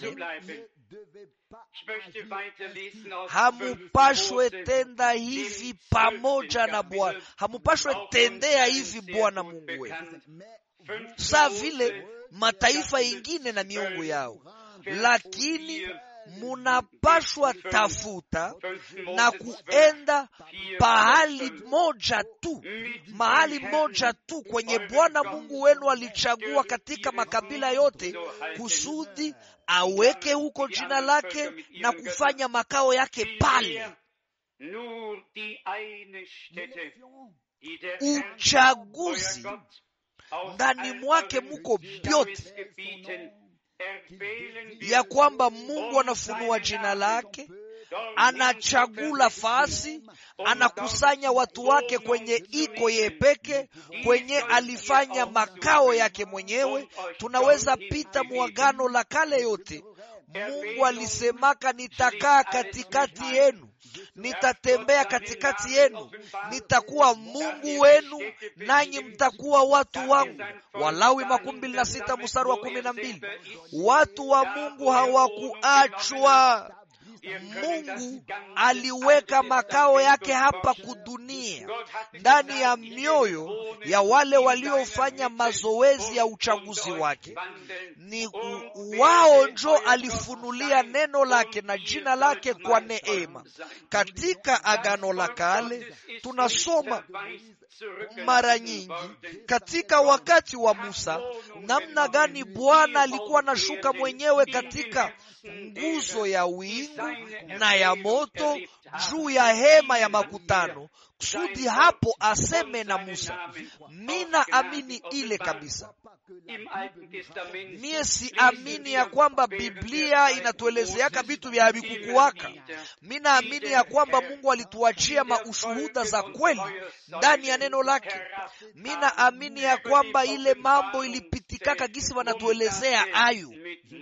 hamupashwe tenda hivi pamoja na Bwana, hamupashwe tendea hivi Bwana Mungu wenu, saa vile mataifa ingine na miungu yao, lakini munapashwa tafuta na kuenda pahali moja tu, mahali moja tu kwenye Bwana Mungu wenu alichagua katika makabila yote, kusudi aweke huko jina lake na kufanya makao yake pale. Uchaguzi ndani mwake muko vyote ya kwamba Mungu anafunua jina lake, anachagula fasi, anakusanya watu wake kwenye iko ye peke, kwenye alifanya makao yake mwenyewe. Tunaweza pita muagano la kale yote, Mungu alisemaka, nitakaa katikati yenu, nitatembea katikati yenu, nitakuwa Mungu wenu, nanyi mtakuwa watu wangu. Walawi makumi mbili na sita mstari wa kumi na mbili. Watu wa Mungu hawakuachwa. Mungu aliweka makao yake hapa kudunia, ndani ya mioyo ya wale waliofanya mazoezi ya uchaguzi wake. Ni wao njo alifunulia neno lake na jina lake kwa neema. Katika Agano la Kale tunasoma mara nyingi katika wakati wa Musa namna gani Bwana alikuwa anashuka mwenyewe katika nguzo ya wingu na ya moto juu ya hema ya makutano, kusudi hapo aseme na Musa. Mina amini ile kabisa. Mie si amini ya kwamba Biblia inatuelezeaka vitu vya vikukuwaka. Mina amini ya kwamba Mungu alituachia maushuhuda za kweli ndani ya neno lake. Mina amini ya kwamba ile mambo ilipitikaka gisi wanatuelezea ayu.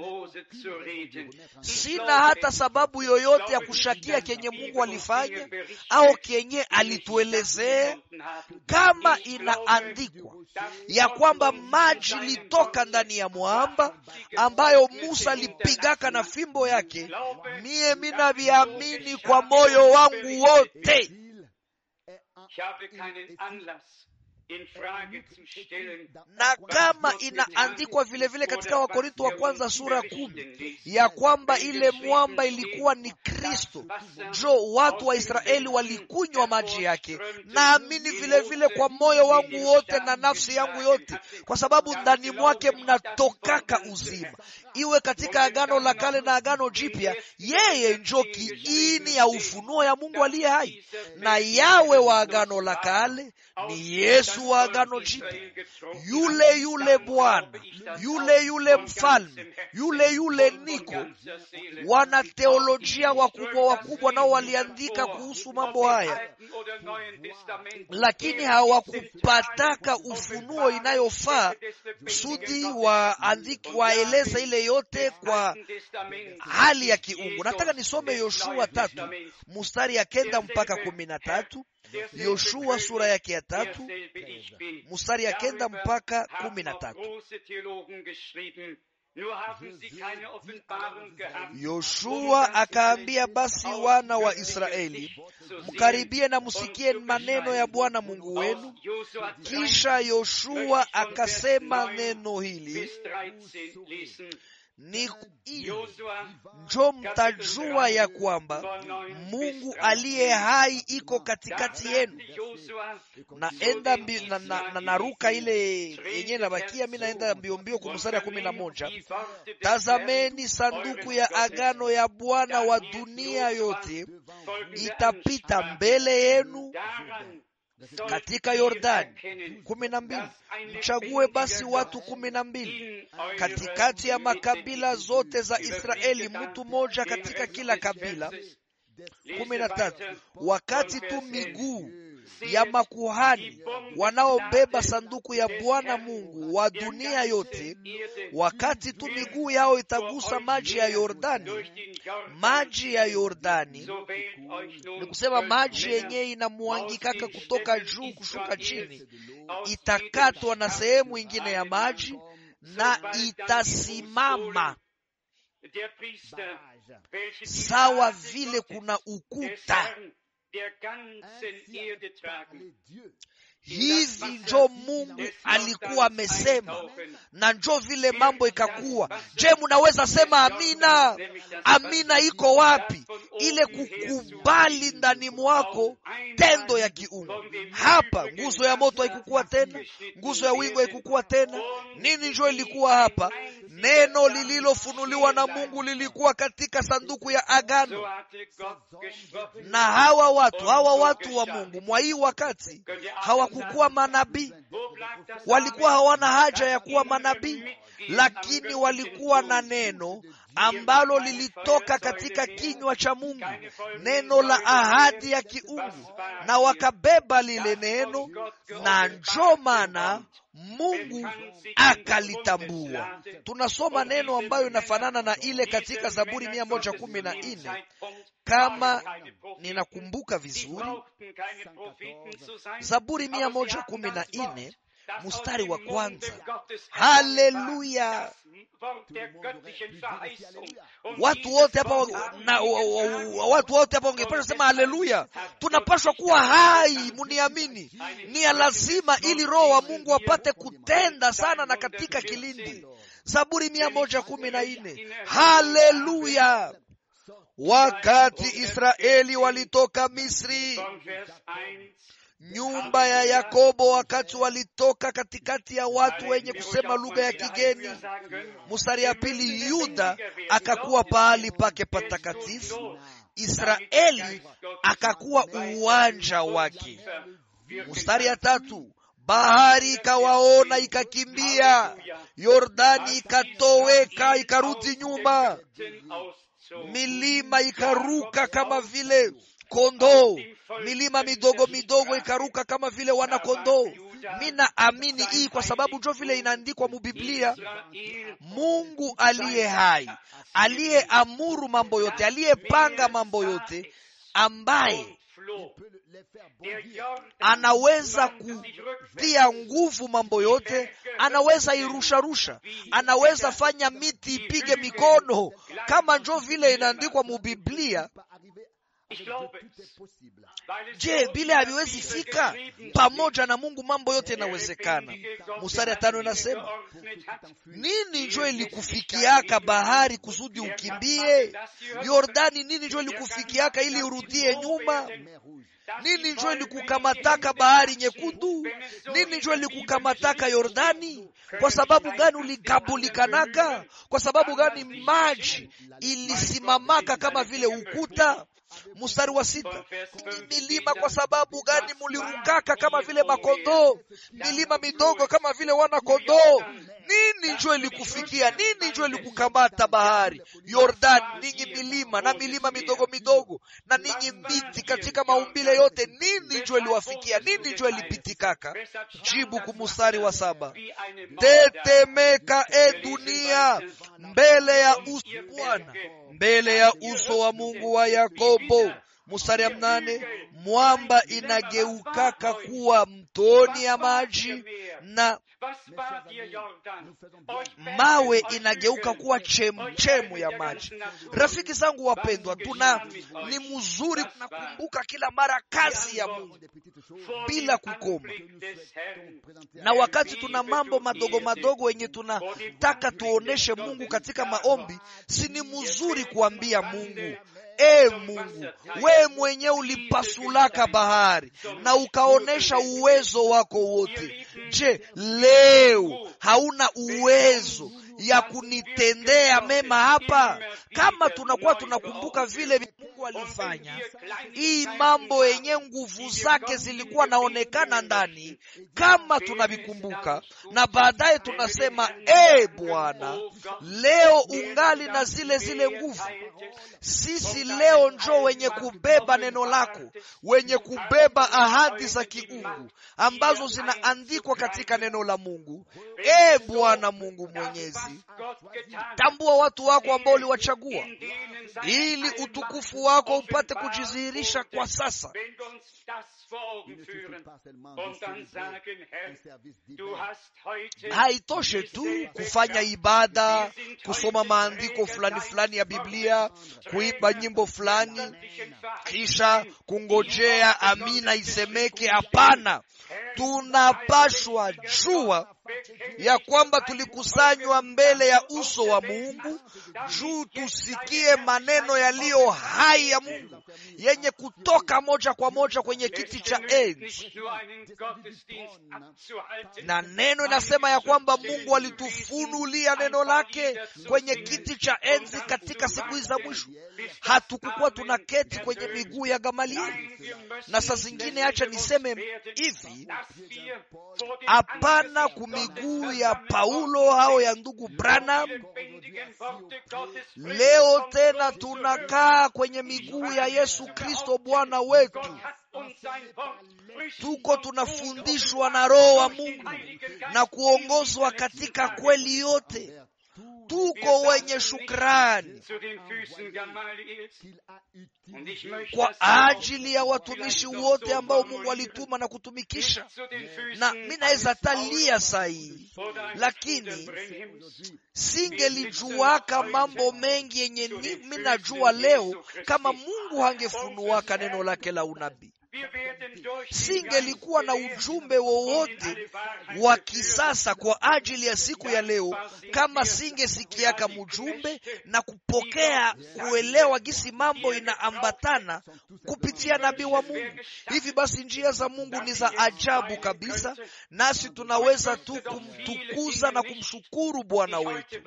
Sina hata sababu yoyote ya kushakia kenye Mungu alifanya au kenye alituelezea, kama inaandikwa ya kwamba maji litoka ndani ya mwamba ambayo Musa alipigaka na fimbo yake. Mie minaviamini kwa moyo wangu wote. in Frage zu stellen. na kama inaandikwa vile vile katika wakorinto wa kwanza sura kumi ya kwamba ile mwamba ilikuwa ni kristo jo watu wa israeli walikunywa maji yake naamini vile vile kwa moyo wangu wote na nafsi yangu yote kwa sababu ndani mwake mnatokaka uzima iwe katika agano la kale na agano jipya yeye njo kiini ya ufunuo ya mungu aliye hai na yawe wa agano la kale ni yesu wa agano jipya yule yule bwana yule yule mfalme yule yule niko wana teolojia wakubwa wakubwa nao waliandika kuhusu mambo haya lakini hawakupataka ufunuo inayofaa kusudi waandiki waeleza ile yote kwa hali ya kiungu nataka nisome yoshua tatu mustari ya kenda mpaka kumi na tatu yoshua sura yake ya tatu mustari ya kenda mpaka kumi na tatu yoshua akaambia basi wana wa israeli mkaribie na msikie maneno ya bwana mungu wenu kisha yoshua akasema neno hili ni hiyo njo mtajua ya kwamba mungu aliye hai iko katikati yenu naenda mbi, na, na, na, naruka ile yenyewe nabakia mi naenda mbiombio kumstari ya kumi na moja tazameni sanduku ya agano ya bwana wa dunia yote itapita mbele yenu katika yordani kumi na mbili mchague basi watu kumi na mbili katikati ya makabila zote za israeli mtu mmoja katika kila kabila kumi na tatu wakati tu miguu ya makuhani wanaobeba sanduku ya bwana mungu wa dunia yote wakati tu miguu yao itagusa maji ya yordani maji ya yordani ni kusema maji yenyewe inamwangikaka kutoka juu kushuka chini itakatwa na sehemu ingine ya maji na itasimama sawa vile kuna ukuta hivi njo mungu alikuwa amesema na njo vile mambo ikakuwa je munaweza sema amina amina iko wapi ile kukubali ndani mwako tendo ya kiungu hapa nguzo ya moto haikukuwa tena nguzo ya wingo haikukuwa tena nini njo ilikuwa hapa neno lililofunuliwa na mungu lilikuwa katika sanduku ya agano na hawa watu hawa watu wa mungu mwa hii wakati hawakukuwa manabii walikuwa hawana haja ya kuwa manabii lakini walikuwa na neno ambalo lilitoka katika kinywa cha mungu neno la ahadi ya kiungu na wakabeba lile neno na njo maana mungu akalitambua tunasoma neno ambayo inafanana na ile katika zaburi mia moja kumi na nne kama ninakumbuka vizuri zaburi mia moja kumi na nne mstari wa kwanza haleluya watu wote hapa na watu wote hapa wangepasha sema haleluya tunapashwa kuwa hai muniamini ni ya lazima ili roho wa mungu apate kutenda sana na katika kilindi zaburi mia moja kumi na nne haleluya wakati israeli walitoka misri nyumba ya yakobo wakati walitoka katikati ya watu wenye kusema lugha ya kigeni mstari ya pili yuda akakuwa pahali pake patakatifu israeli akakuwa uwanja wake mstari ya tatu bahari ikawaona ikakimbia yordani ikatoweka ikarudi nyuma milima ikaruka kama vile kondoo milima midogo midogo ikaruka kama vile wana kondoo mi naamini hii kwa sababu jo vile inaandikwa mubiblia mungu aliye hai aliyeamuru mambo yote aliyepanga mambo yote ambaye anaweza kutia nguvu mambo yote anaweza irusharusha anaweza fanya miti ipige mikono kama njo vile inaandikwa mubiblia Ich glaube es. Weil es je so vile haviwezi in der fika Bibel geschrieben pamoja na mungu mambo yote steht, der inawezekana lebendige Gott, mstari ya der tano Dinge inasema geordnet hat. nini njo ilikufikiaka bahari kusudi ukimbie yordani nini njo ilikufikiaka ili urudie nyuma nini njo ilikukamataka bahari nyekundu nini njo ilikukamataka yordani kwa sababu gani uligabulikanaka kwa sababu gani maji ilisimamaka kama vile ukuta mstari wa sita Ninyi milima kwa sababu gani mulirukaka kama vile makondoo milima midogo kama vile wana kondoo nini njo ilikufikia nini njo ilikukamata bahari yordan ninyi milima na milima midogo midogo na ninyi miti katika maumbile yote nini njo iliwafikia nini njo ilipitikaka jibu kumustari wa saba tetemeka e dunia mbele ya uso Bwana mbele ya uso wa Mungu wa Yakobo. Mstari ya mnane, mwamba inageukaka kuwa mtoni ya maji na mawe inageuka kuwa chemchemu ya maji. Rafiki zangu wapendwa, tuna ni mzuri kunakumbuka kila mara kazi ya Mungu bila kukoma, na wakati tuna mambo madogo madogo yenye tunataka tuoneshe Mungu katika maombi, si ni mzuri kuambia Mungu E Mungu, we mwenyewe ulipasulaka bahari na ukaonesha uwezo wako wote. Je, leo hauna uwezo ya kunitendea mema hapa? Kama tunakuwa tunakumbuka vile Mungu alifanya hii mambo yenye nguvu zake zilikuwa naonekana ndani, kama tunavikumbuka na baadaye tunasema e Bwana, leo ungali na zile zile nguvu. Sisi leo njo wenye kubeba neno lako, wenye kubeba ahadi za kiungu ambazo zinaandikwa katika neno la Mungu. E Bwana Mungu Mwenyezi, tambua watu wako ambao uliwachagua ili utukufu wako upate kujidhihirisha kwa sasa. Haitoshe tu kufanya ibada, kusoma maandiko fulani fulani ya Biblia, kuimba nyimbo fulani, kisha kungojea amina isemeke. Hapana, tunapashwa jua ya kwamba tulikusanywa mbele ya uso wa Mungu juu tusikie maneno yaliyo hai ya Mungu yenye kutoka moja kwa moja kwenye kiti cha enzi. Na neno inasema ya kwamba Mungu alitufunulia neno lake kwenye kiti cha enzi katika siku hizi za mwisho. Hatukukuwa tunaketi kwenye miguu ya Gamalieli. Na saa zingine, acha niseme hivi, hapana kumiguu ya Paulo au ya ndugu Branham. Leo tena tunakaa kwenye miguu ya Yesu Kristo Bwana wetu. Tuko tunafundishwa na Roho wa Mungu na kuongozwa katika kweli yote. Tuko wenye shukrani kwa ajili ya watumishi wote ambao Mungu alituma na kutumikisha, na mi naweza talia sahihi, lakini singelijuaka mambo mengi yenye mi najua leo kama Mungu hangefunuaka neno lake la unabii singelikuwa na ujumbe wowote wa kisasa kwa ajili ya siku ya leo kama singesikiaka mjumbe na kupokea kuelewa gisi mambo inaambatana kupitia nabii wa Mungu. Hivi basi njia za Mungu ni za ajabu kabisa, nasi tunaweza tu kumtukuza na kumshukuru Bwana wetu.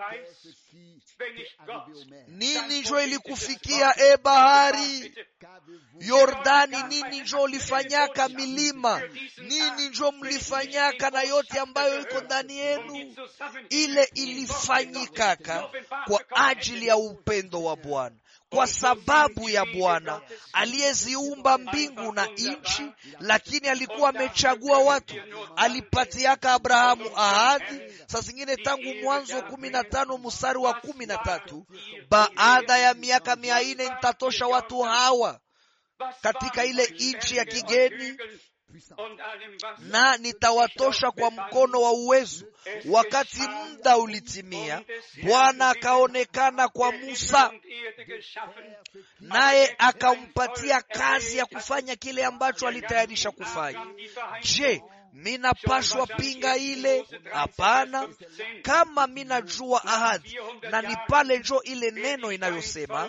Nini njo ilikufikia e bahari Yordani? Nini njo ulifanyaka milima? Nini njo mlifanyaka na yote ambayo iko ndani yenu? Ile ilifanyikaka kwa ajili ya upendo wa Bwana kwa sababu ya Bwana aliyeziumba mbingu na nchi, lakini alikuwa amechagua watu. Alipatiaka Abrahamu ahadi, saa zingine tangu Mwanzo kumi na tano mstari wa kumi na tatu baada ya miaka mia nne nitatosha watu hawa katika ile nchi ya kigeni na nitawatosha kwa mkono wa uwezo. Wakati muda ulitimia, Bwana akaonekana kwa Musa, naye akampatia kazi ya kufanya kile ambacho alitayarisha kufanya. Je, minapashwa pinga ile? Hapana. Kama minajua ahadi, na ni pale njo ile neno inayosema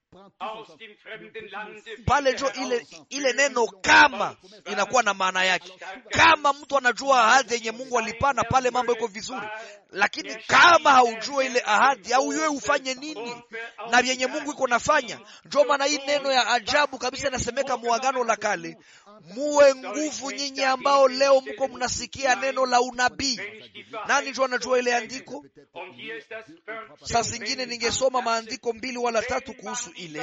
pale njo ile, ile neno kama inakuwa na maana yake. Kama mtu anajua ahadi yenye Mungu alipana, pale mambo iko vizuri, lakini kama haujua ile ahadi au yeye ufanye nini na vyenye Mungu iko nafanya, njo maana hii neno ya ajabu kabisa inasemeka muagano la kale, muwe nguvu nyinyi ambao leo mko mnasikia neno la unabii. Nani njo anajua ile andiko? Saa zingine ningesoma maandiko mbili wala tatu kuhusu ile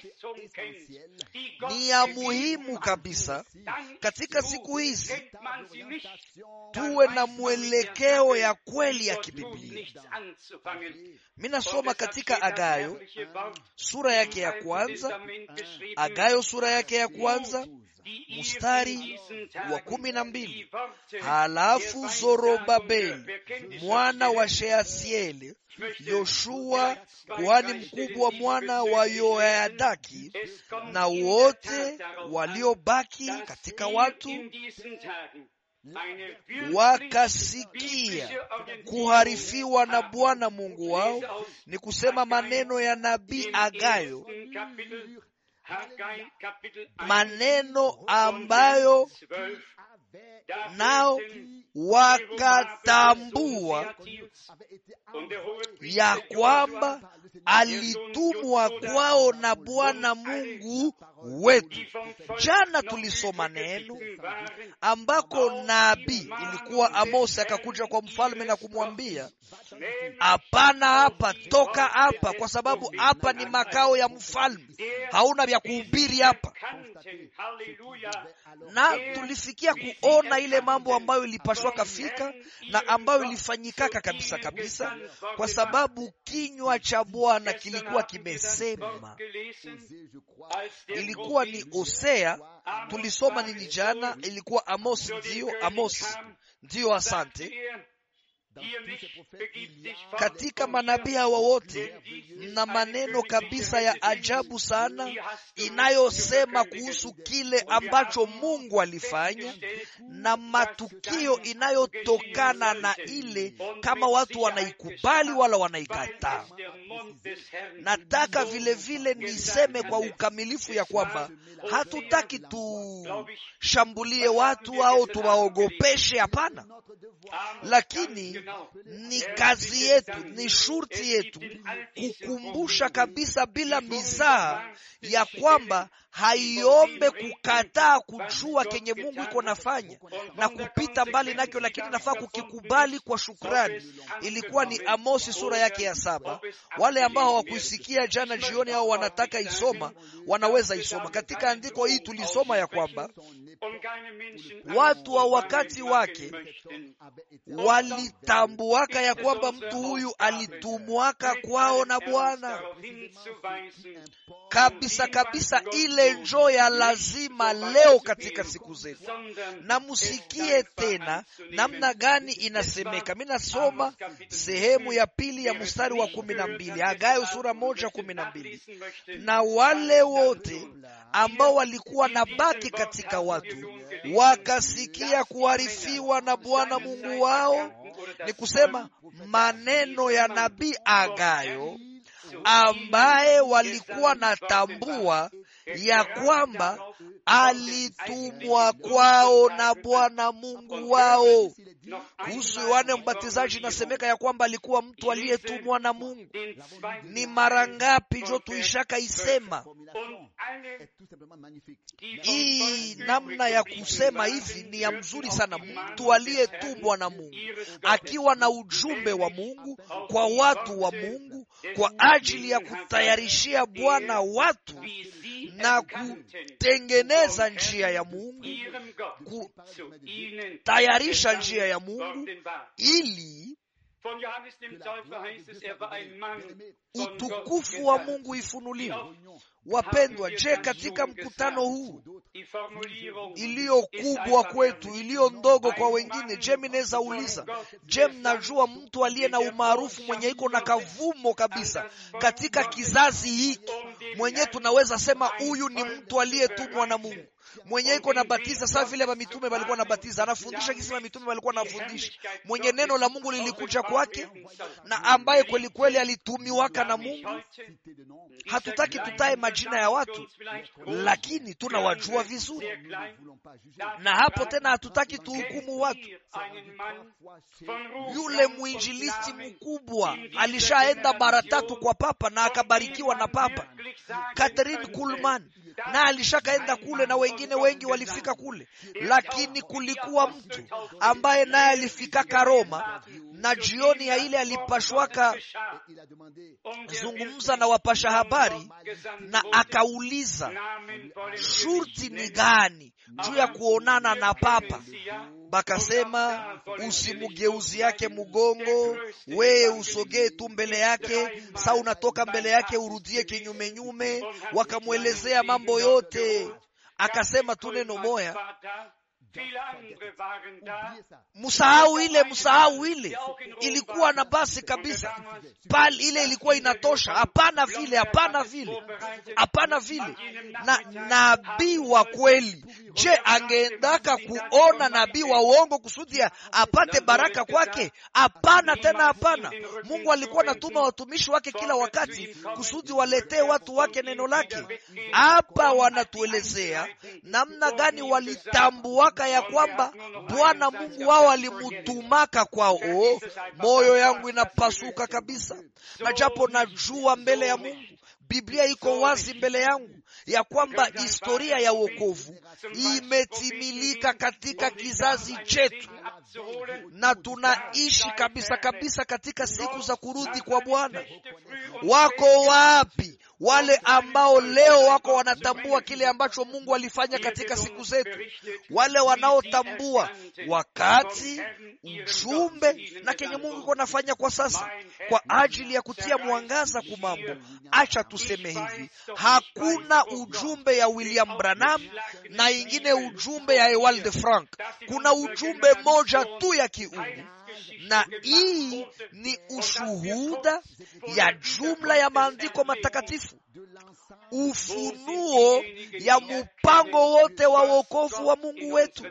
ni ya muhimu kabisa katika siku hizi, tuwe na mwelekeo ya kweli ya kibiblia. Minasoma katika Agayo sura yake ya kwanza, Agayo sura yake ya kwanza mstari wa kumi na mbili halafu Zorobabeli mwana wa Sheasieli Yoshua kuhani mkubwa mwana wa Yoyadaki na wote waliobaki katika watu wakasikia kuharifiwa na Bwana Mungu wao, ni kusema maneno ya nabii Agayo, maneno ambayo nao wakatambua ya kwamba alitumwa kwao na Bwana Mungu wetu. Jana tulisoma neno ambako nabii ilikuwa Amosi akakuja kwa mfalme na kumwambia, hapana, hapa toka hapa, kwa sababu hapa ni makao ya mfalme, hauna vya kuhubiri hapa. Na tulifikia kuona ile mambo ambayo ilipashwa kafika na ambayo ilifanyikaka kabisa kabisa, kwa sababu kinywa cha Bwana kilikuwa kimesema. Ilikuwa ni Hosea, tulisoma nini jana? Ilikuwa Amosi, ndiyo Amosi, ndiyo, asante katika manabii hawa wote mna maneno kabisa ya ajabu sana inayosema kuhusu kile ambacho Mungu alifanya na matukio inayotokana na ile, kama watu wanaikubali wala wanaikataa. Nataka vile vile niseme kwa ukamilifu ya kwamba hatutaki tushambulie watu au tuwaogopeshe, hapana, lakini ni kazi yetu, ni shurti yetu kukumbusha kabisa bila mizaha ya kwamba haiombe kukataa kujua kenye Mungu iko nafanya na kupita mbali nakyo, lakini nafaa kukikubali kwa shukrani. Ilikuwa ni Amosi sura yake ya saba. Wale ambao hawakuisikia jana jioni au wanataka isoma, wanaweza isoma katika andiko hii. Tulisoma ya kwamba watu wa wakati wake walitambuaka ya kwamba mtu huyu alitumwaka kwao na Bwana kabisa kabisa. Ile njo ya lazima leo katika siku zetu, na musikie tena namna gani inasemeka. Mi nasoma sehemu ya pili ya mstari wa kumi na mbili Hagai sura moja kumi na mbili na wale wote ambao walikuwa na baki katika watu wakasikia kuharifiwa na Bwana Mungu wao, ni kusema maneno ya nabii Agayo ambaye walikuwa natambua ya kwamba alitumwa kwao na Bwana Mungu wao. Kuhusu Yohane Mbatizaji inasemeka ya kwamba alikuwa mtu aliyetumwa na Mungu. Ni mara ngapi njo tuishaka isema hii namna ya kusema hivi ni ya mzuri sana. Mtu aliyetumwa na Mungu akiwa na ujumbe wa Mungu kwa watu wa Mungu kwa ajili ya kutayarishia Bwana watu na kutengeneza njia ya Mungu, kutayarisha njia ya Mungu ili Von Johannes dem Täufer heißt es, er war ein Mann von Gott utukufu wa gesandt. mungu ifunuliwe wapendwa je katika mkutano huu Die Formulierung iliyo kubwa kwetu iliyo ndogo kwa wengine je minaweza uliza je mnajua mtu aliye na umaarufu mwenye iko na kavumo kabisa katika kizazi hiki mwenye tunaweza sema huyu ni mtu aliyetumwa na mungu mwenye iko na batiza sawa vile mamitume walikuwa na batiza anafundisha kisi mamitume walikuwa anafundisha mwenye neno la mungu lilikuja kwake na ambaye kweli kweli alitumiwaka na mungu hatutaki tutae majina ya watu lakini tunawajua vizuri na hapo tena hatutaki tuhukumu watu yule mwinjilisti mkubwa alishaenda mara tatu kwa papa na akabarikiwa na papa Catherine Kuhlman na alishakaenda kule na wengine wengi walifika kule lakini kulikuwa mtu ambaye naye alifikaka Roma na jioni ya ile alipashwaka zungumza na wapasha habari na akauliza shurti ni gani juu ya kuonana na papa bakasema usimugeuzi yake mugongo weye usogee tu mbele yake sa unatoka mbele yake urudie kinyume nyume wakamwelezea mambo yote akasema tu neno moya msahau ile msahau ile ilikuwa na basi kabisa pale ile ilikuwa inatosha hapana vile hapana vile hapana vile na nabii wa kweli je angeendaka kuona nabii wa uongo kusudi apate baraka kwake hapana tena hapana mungu alikuwa anatuma watumishi wake kila wakati kusudi waletee watu wake neno lake hapa wanatuelezea namna gani walitambuaka ya kwamba bwana mungu wao alimutumaka kwao oh, moyo yangu inapasuka kabisa na japo najua mbele ya mungu biblia iko wazi mbele yangu ya kwamba historia ya wokovu imetimilika katika kizazi chetu na tunaishi kabisa kabisa katika siku za kurudi kwa bwana wako wapi wale ambao leo wako wanatambua kile ambacho mungu alifanya katika siku zetu wale wanaotambua wakati ujumbe na kenye mungu iko nafanya kwa sasa kwa ajili ya kutia mwangaza kumambo acha tuseme hivi hakuna ujumbe ya william branham na ingine ujumbe ya ewald de frank kuna ujumbe moja tu ya kiungu na hii ni ushuhuda ya jumla ya maandiko matakatifu ufunuo ya mpango wote wa wokovu wa mungu wetu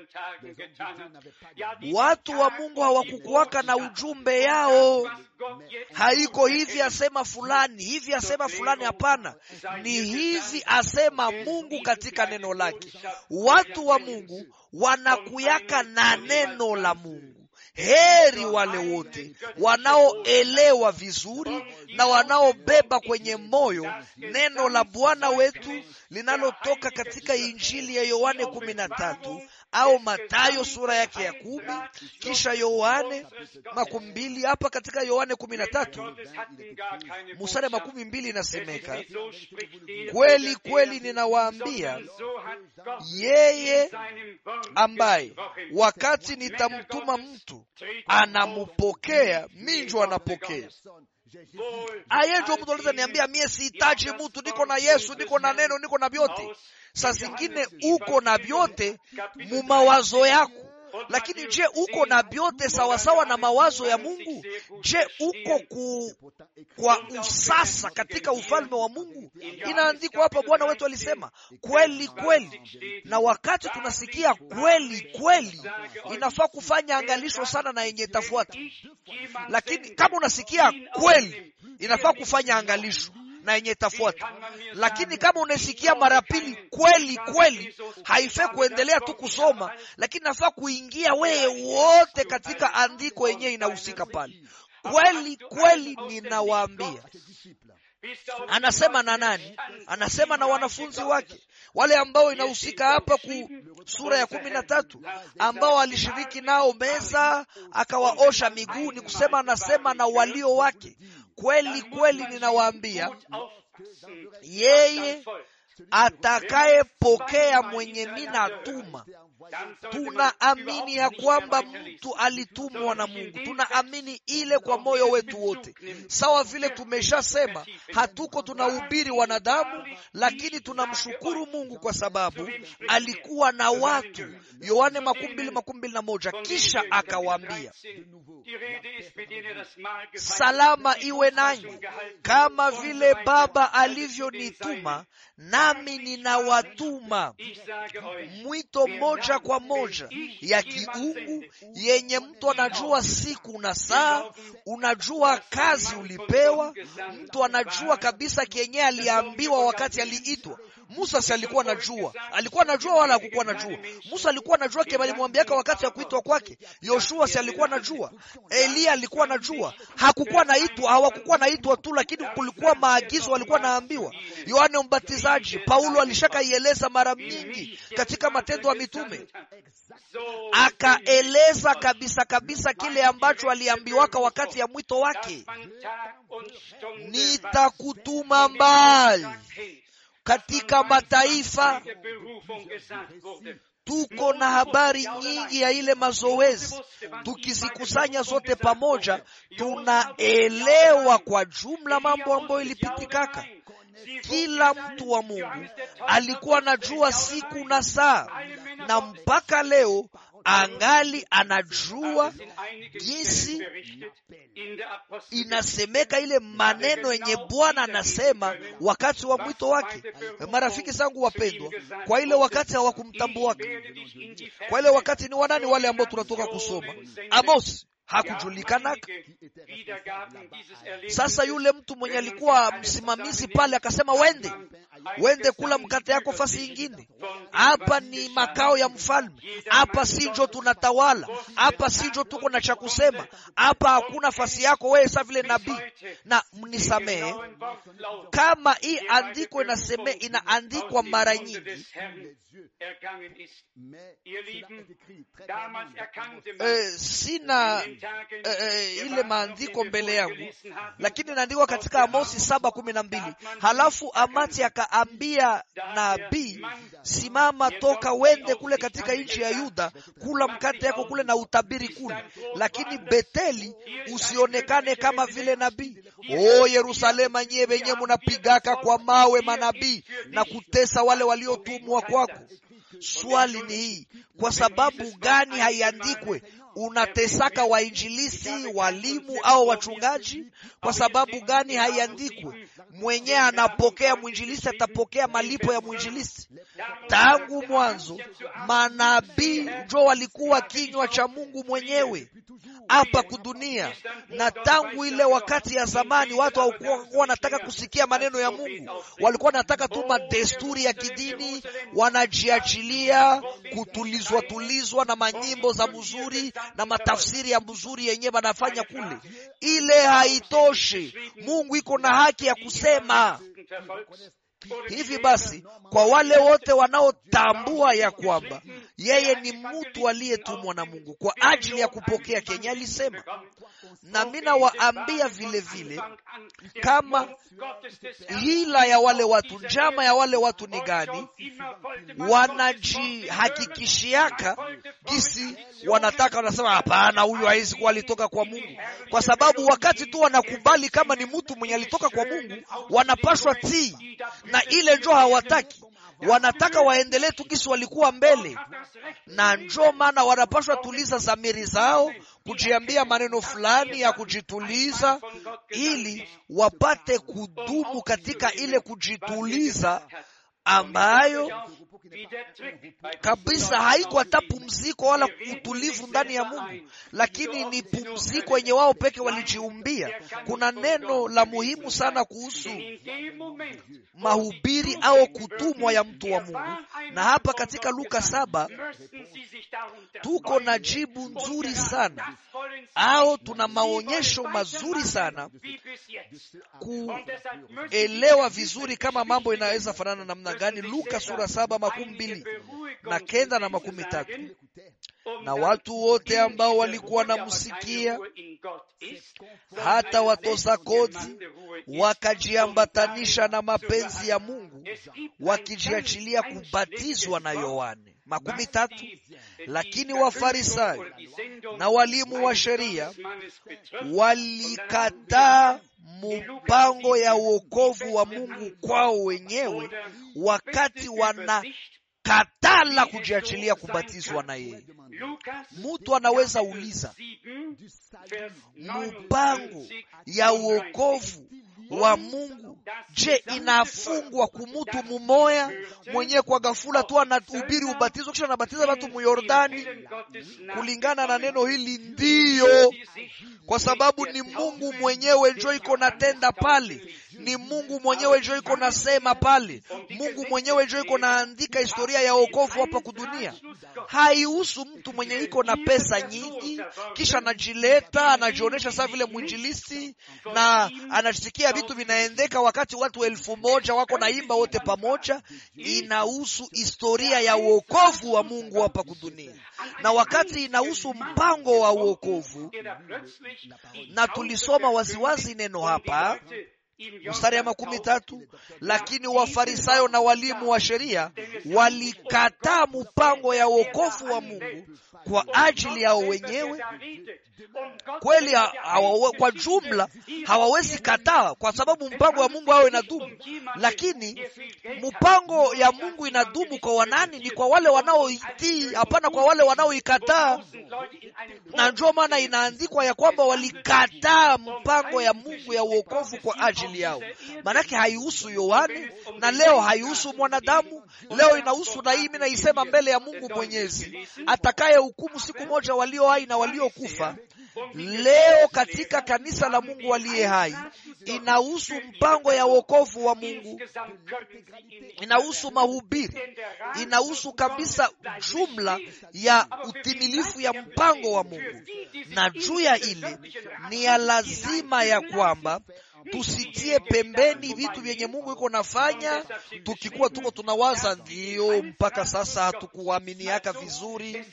watu wa mungu hawakukuwaka na ujumbe yao haiko hivi asema fulani hivi asema fulani hapana ni hivi asema mungu katika neno lake watu wa mungu wanakuyaka na neno la mungu heri wale wote wanaoelewa vizuri na wanaobeba kwenye moyo neno la bwana wetu linalotoka katika injili ya yohane kumi na tatu au matayo sura yake ya kumi kisha yohane makumi mbili hapa katika yohane kumi na tatu musare makumi mbili inasemeka kweli kweli ninawaambia yeye ambaye wakati nitamtuma mtu anamupokea minjo anapokea aye njo mtu aliza niambia mie sihitaji mtu niko na yesu niko na neno niko na vyote saa zingine uko na vyote mu mawazo yako lakini je uko na vyote sawasawa na mawazo ya mungu je uko ku, kwa usasa katika ufalme wa mungu inaandikwa hapa bwana wetu alisema kweli kweli na wakati tunasikia kweli kweli inafaa kufanya angalisho sana na yenye tafuata lakini kama unasikia kweli inafaa kufanya angalisho na yenye itafuata lakini kama unasikia mara pili kweli kweli haifai kuendelea tu kusoma lakini nafaa kuingia wewe wote katika andiko yenyewe inahusika pale kweli kweli ninawaambia anasema na nani anasema na wanafunzi wake wale ambao inahusika hapa ku sura ya kumi na tatu ambao alishiriki nao meza akawaosha miguu ni kusema anasema na walio wake kweli kweli ninawaambia yeye atakayepokea mwenye mina tuma tunaamini ya kwamba mtu alitumwa na Mungu. Tunaamini ile kwa moyo wetu wote, sawa vile tumeshasema, hatuko tunahubiri wanadamu, lakini tunamshukuru Mungu kwa sababu alikuwa na watu. Yohane makumi mbili makumi mbili na moja kisha akawaambia salama iwe nanyi, kama vile Baba alivyonituma nami ninawatuma. Mwito moja kwa moja ya kiungu yenye mtu anajua siku na saa, unajua kazi ulipewa, mtu anajua kabisa kenye aliambiwa wakati aliitwa. Musa si alikuwa anajua, alikuwa anajua wala hakukuwa anajua? Musa alikuwa anajua kile alimwambiaka wakati ya kuitwa kwake. Yoshua si alikuwa anajua? Eliya alikuwa anajua, hakukuwa naitwa, hawakukuwa naitwa tu, lakini kulikuwa maagizo walikuwa naambiwa. Yohane Mbatizaji, Paulo alishakaieleza mara mingi katika Matendo ya Mitume, akaeleza kabisa kabisa kile ambacho aliambiwaka wakati ya mwito wake, nitakutuma mbali katika mataifa. Tuko na habari nyingi ya ile mazoezi, tukizikusanya zote pamoja, tunaelewa kwa jumla mambo ambayo ilipitikaka. Kila mtu wa Mungu alikuwa anajua siku na saa, na mpaka leo angali anajua jinsi inasemeka ile maneno yenye Bwana anasema wakati wa mwito wake. Marafiki zangu wapendwa, kwa ile wakati hawakumtambuaka, kwa ile wakati ni wanani wale ambao tunatoka kusoma Amos hakujulikanaka. Sasa yule mtu mwenye alikuwa msimamizi pale akasema, wende wende kula mkate yako fasi ingine. Hapa ni makao ya mfalme, hapa sinjo tunatawala, hapa sinjo tuko na cha kusema, hapa hakuna fasi yako wewe, sa vile nabii. Na mnisamehe kama hii andiko inaseme, inaandikwa mara nyingi e, sina e, ile maandiko mbele yangu, lakini inaandikwa katika Amosi saba kumi na mbili halafu Amati akaambia nabii, simama, toka wende kule katika nchi ya Yuda, kula mkate yako kule na utabiri kule, lakini Beteli usionekane kama vile nabii. O Yerusalema, nyie wenye munapigaka kwa mawe manabii na kutesa wale waliotumwa kwako. Swali ni hii, kwa sababu gani haiandikwe unatesaka wainjilisi, walimu au wachungaji? Kwa sababu gani haiandikwe mwenyewe anapokea mwinjilisi atapokea malipo ya mwinjilisi? Tangu mwanzo manabii njo walikuwa kinywa cha Mungu mwenyewe hapa kudunia, na tangu ile wakati ya zamani watu hawakuwa wanataka kusikia maneno ya Mungu, walikuwa wanataka tu madesturi ya kidini, wanajiachilia kutulizwa tulizwa na manyimbo za mzuri na matafsiri ya mzuri yenyewe wanafanya kule. Ile haitoshe, Mungu iko na haki ya kusema hivi basi, kwa wale wote wanaotambua ya kwamba yeye ni mtu aliyetumwa na Mungu kwa ajili ya kupokea kenye alisema, na mimi nawaambia vile vile, kama hila ya wale watu, njama ya wale watu ni gani? Wanajihakikishiaka kisi wanataka, wanasema hapana, huyu hawezi kuwa alitoka kwa Mungu, kwa sababu wakati tu wanakubali kama ni mtu mwenye alitoka kwa Mungu, wanapashwa tii na ile njo hawataki, wanataka waendelee tu kisi walikuwa mbele, na njo maana wanapashwa tuliza zamiri zao, kujiambia maneno fulani ya kujituliza, ili wapate kudumu katika ile kujituliza ambayo kabisa haiko hata pumziko wala utulivu ndani ya Mungu, lakini ni pumziko yenye wao peke walijiumbia. Kuna neno la muhimu sana kuhusu mahubiri au kutumwa ya mtu wa Mungu, na hapa katika Luka saba tuko na jibu nzuri sana au tuna maonyesho mazuri sana kuelewa vizuri kama mambo inaweza fanana namna gani. Luka sura saba makumi mbili na kenda na makumi tatu na watu wote ambao walikuwa namsikia hata watoza kodi wakajiambatanisha na mapenzi ya Mungu wakijiachilia kubatizwa na Yohane. makumi tatu lakini wafarisayo na walimu wa sheria walikataa mpango ya uokovu wa mungu kwao wenyewe wakati wanakatala kujiachilia kubatizwa na yeye mtu anaweza uliza mpango ya uokovu wa mungu je inafungwa kumutu mumoya mwenyewe kwa gafula tu anahubiri ubatizo kisha anabatiza watu muyordani kulingana na neno hili ndiyo kwa sababu ni mungu mwenyewe njo iko natenda pale ni mungu mwenyewe njo iko nasema pale mungu mwenyewe njo iko naandika historia ya okovu hapa kudunia haihusu mtu mwenye iko na pesa nyingi kisha anajileta anajionyesha saa vile mwinjilisti na anasikia vitu vinaendeka wakati watu elfu moja wako naimba wote pamoja inahusu historia ya uokovu wa mungu hapa kudunia na wakati inahusu mpango wa uokovu na tulisoma waziwazi neno hapa mstari ya makumi tatu lakini wafarisayo na walimu wa sheria walikataa mpango ya uokovu wa mungu kwa ajili yao wenyewe kweli hawa, kwa jumla hawawezi kataa kwa sababu mpango wa mungu hao inadumu lakini mpango ya mungu inadumu kwa wanani ni kwa wale wanaoitii hapana kwa wale wanaoikataa na ndio maana inaandikwa ya kwamba walikataa mpango ya mungu ya uokovu kwa ajili yao maanake haihusu yohane na leo haihusu mwanadamu leo inahusu na hii mi naisema mbele ya mungu mwenyezi atakaye hukumu siku moja walio hai na waliokufa leo katika kanisa la mungu aliye hai inahusu mpango ya wokovu wa mungu inahusu mahubiri inahusu kabisa jumla ya utimilifu ya mpango wa mungu na juu ya ile ni ya lazima ya kwamba tusitie pembeni vitu vyenye mungu iko nafanya tukikuwa tuko tunawaza ndio mpaka sasa hatukuaminiaka vizuri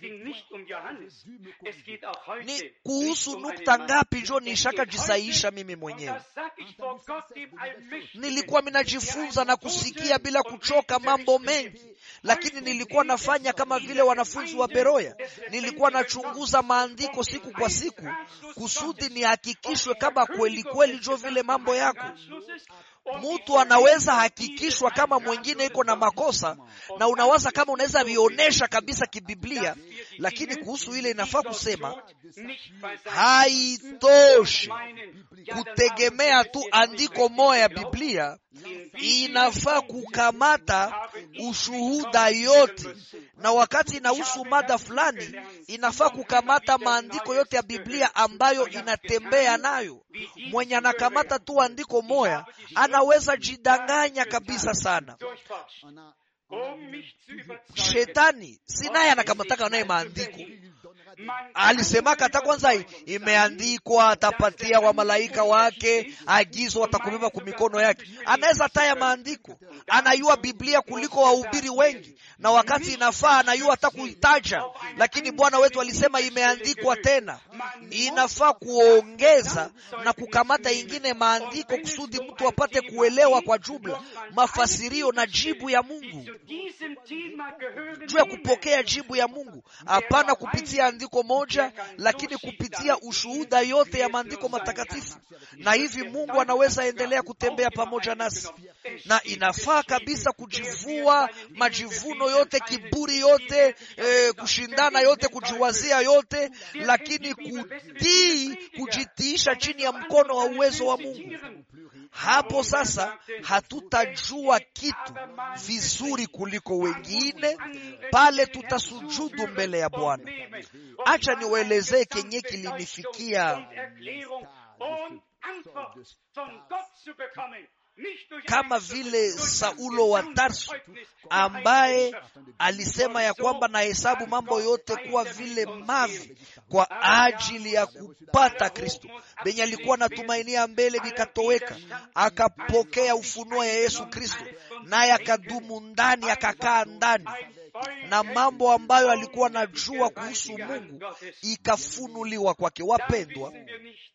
ni kuhusu nukta ngapi njo nishaka jisaisha mimi mwenyewe nilikuwa minajifunza na kusikia bila kuchoka mambo mengi lakini nilikuwa nafanya kama vile wanafunzi wa beroya nilikuwa nachunguza maandiko siku kwa siku kusudi nihakikishwe kama kweli kweli njo vile mambo yako mtu anaweza hakikishwa kama mwingine iko na makosa na unawaza kama unaweza vionyesha kabisa kibiblia lakini kuhusu ile inafaa kusema haitoshi kutegemea tu andiko moja ya biblia inafaa kukamata ushuhuda yote na wakati inahusu mada fulani inafaa kukamata maandiko yote ya biblia ambayo inatembea nayo mwenye anakamata tu andiko moya anaweza jidanganya kabisa sana shetani si naye anakamataka naye maandiko alisemaka hata kwanza imeandikwa atapatia wa malaika wake agizo watakubeba kumikono yake anaweza taya maandiko anayua biblia kuliko wahubiri wengi na wakati inafaa anayua hata kuitaja lakini bwana wetu alisema imeandikwa tena inafaa kuongeza na kukamata ingine maandiko kusudi mtu apate kuelewa kwa jumla mafasirio na jibu ya mungu juu ya kupokea jibu ya mungu hapana kupitia andiko moja lakini kupitia ushuhuda yote ya maandiko matakatifu na hivi mungu anaweza endelea kutembea pamoja nasi na inafaa kabisa kujivua majivuno yote kiburi yote eh, kushindana yote kujiwazia yote lakini kutii kujitiisha chini ya mkono wa uwezo wa mungu hapo sasa hatutajua kitu vizuri kuliko wengine pale tutasujudu mbele ya bwana acha niwaelezee kenye kilinifikia kama vile saulo wa tarsu ambaye alisema ya kwamba nahesabu mambo yote kuwa vile mavi kwa ajili ya kupata kristo benye alikuwa natumainia mbele vikatoweka akapokea ufunuo ya yesu kristo naye akadumu ndani akakaa ndani na mambo ambayo alikuwa najua kuhusu mungu ikafunuliwa kwake wapendwa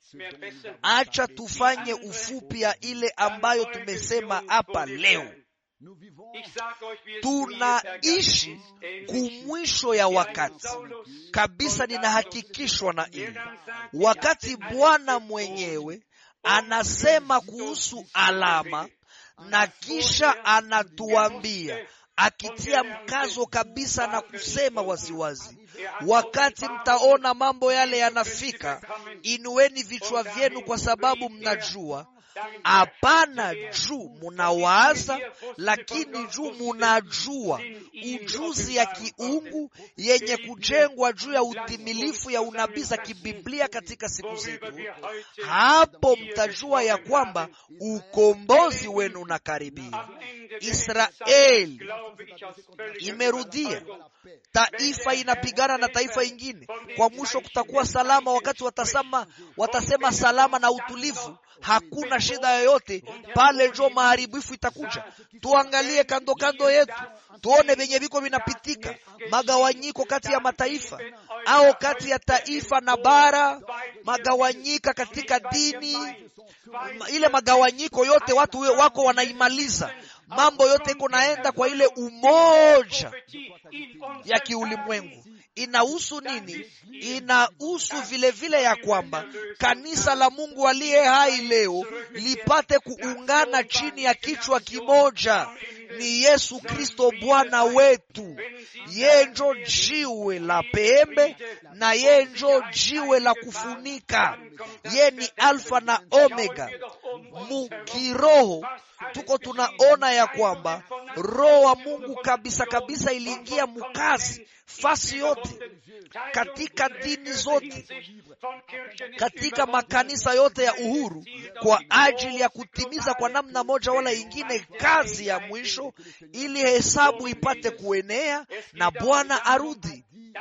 acha tufanye ufupi ya ile ambayo tumesema hapa leo tunaishi kumwisho ya wakati kabisa. Ninahakikishwa na ili wakati Bwana mwenyewe anasema kuhusu alama na kisha anatuambia akitia mkazo kabisa na kusema waziwazi, wakati mtaona mambo yale yanafika, inueni vichwa vyenu, kwa sababu mnajua hapana juu munawaza, lakini juu munajua ujuzi ya kiungu yenye kujengwa juu ya utimilifu ya unabii za kibiblia katika siku zetu. Hapo mtajua ya kwamba ukombozi wenu unakaribia. Israeli imerudia, taifa inapigana na taifa ingine. Kwa mwisho kutakuwa salama, wakati watasema, watasema salama na utulivu, hakuna shida yoyote pale, njo maharibifu itakuja. Tuangalie kando kando yetu, tuone vyenye viko vinapitika, magawanyiko kati ya mataifa au kati ya taifa na bara, magawanyika katika dini. Ile magawanyiko yote watu wako wanaimaliza mambo yote iko naenda kwa ile umoja ya kiulimwengu. Inahusu nini? Inahusu vile vile ya kwamba kanisa la Mungu aliye hai leo lipate kuungana chini ya kichwa kimoja, ni Yesu Kristo Bwana wetu. Yeye njo jiwe la pembe na yeye njo jiwe la kufunika. Ye ni Alfa na Omega. Mukiroho tuko tunaona ya kwamba roho wa Mungu kabisa kabisa iliingia mukazi fasi yote katika dini zote katika makanisa yote ya uhuru kwa ajili ya kutimiza kwa namna moja wala ingine kazi ya mwisho, ili hesabu ipate kuenea na Bwana arudi.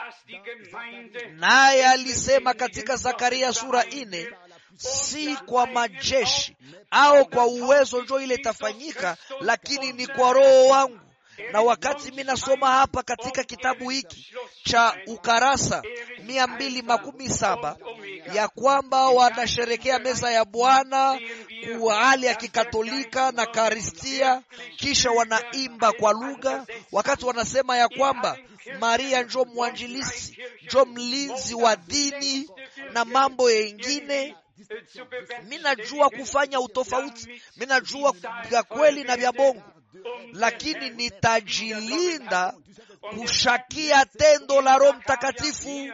Naye alisema katika Zakaria sura ine si kwa majeshi au kwa uwezo njo ile itafanyika, lakini ni kwa roho wangu. Na wakati mi nasoma hapa katika kitabu hiki cha ukarasa mia mbili makumi saba ya kwamba wanasherekea meza ya Bwana kwa hali ya kikatolika na karistia, kisha wanaimba kwa lugha, wakati wanasema ya kwamba Maria njo mwanjilisi, njo mlinzi wa dini na mambo yengine Mi najua kufanya utofauti, mi najua vya kweli na vya bongo, lakini nitajilinda kushakia tendo la Roho Mtakatifu.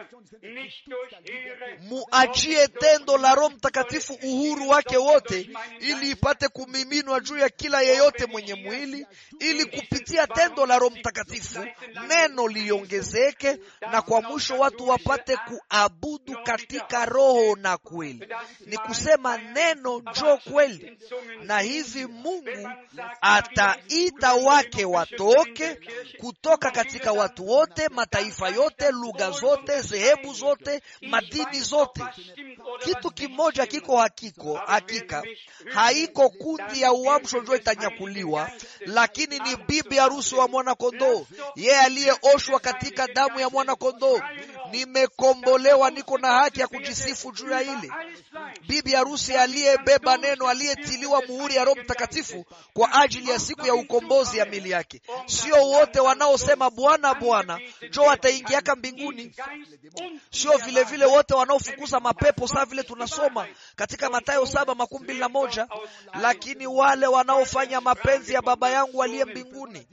Muachie tendo la Roho Mtakatifu uhuru wake wote, ili ipate kumiminwa juu ya kila yeyote mwenye mwili, ili kupitia tendo la Roho Mtakatifu neno liongezeke, na kwa mwisho watu wapate kuabudu katika roho na kweli. Ni kusema neno njo kweli, na hivi Mungu ataita wake watoke kutoka katika watu wote, mataifa yote, lugha zote, dhehebu zote, madini zote. Kitu kimoja kiko hakiko hakika, haiko kundi ya uamsho njo itanyakuliwa, lakini ni bibi harusi wa mwana kondoo, yeye aliyeoshwa katika damu ya mwana kondoo. Nimekombolewa, niko na haki ya kujisifu juu ya ile bibi harusi aliyebeba neno, aliyetiliwa muhuri ya Roho Mtakatifu kwa ajili ya siku ya ukombozi ya mili yake. Sio wote wanaosema Bwana Bwana njo wataingiaka mbinguni, sio vile vile wote wanaofukuza mapepo saa vile tunasoma katika Mathayo saba makumi mbili na moja lakini wale wanaofanya mapenzi ya Baba yangu aliye mbinguni.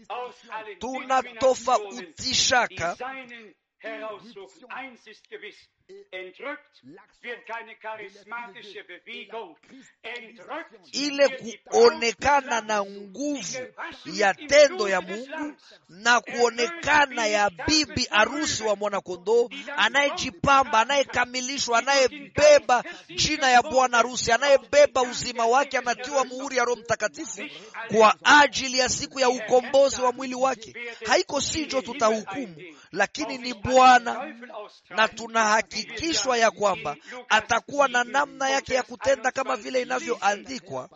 Tunatofautishaka ile kuonekana na nguvu ya tendo ya Mungu na kuonekana ya bibi harusi wa mwanakondoo anayejipamba, anayekamilishwa, anayebeba jina ya bwana harusi, anayebeba uzima wake, anatiwa muhuri ya Roho Mtakatifu kwa ajili ya siku ya ukombozi wa mwili wake. Haiko sijo tutahukumu, lakini ni Bwana, na tunahakikishwa ya kwamba atakuwa na namna yake ya kutenda kama vile inavyoandikwa,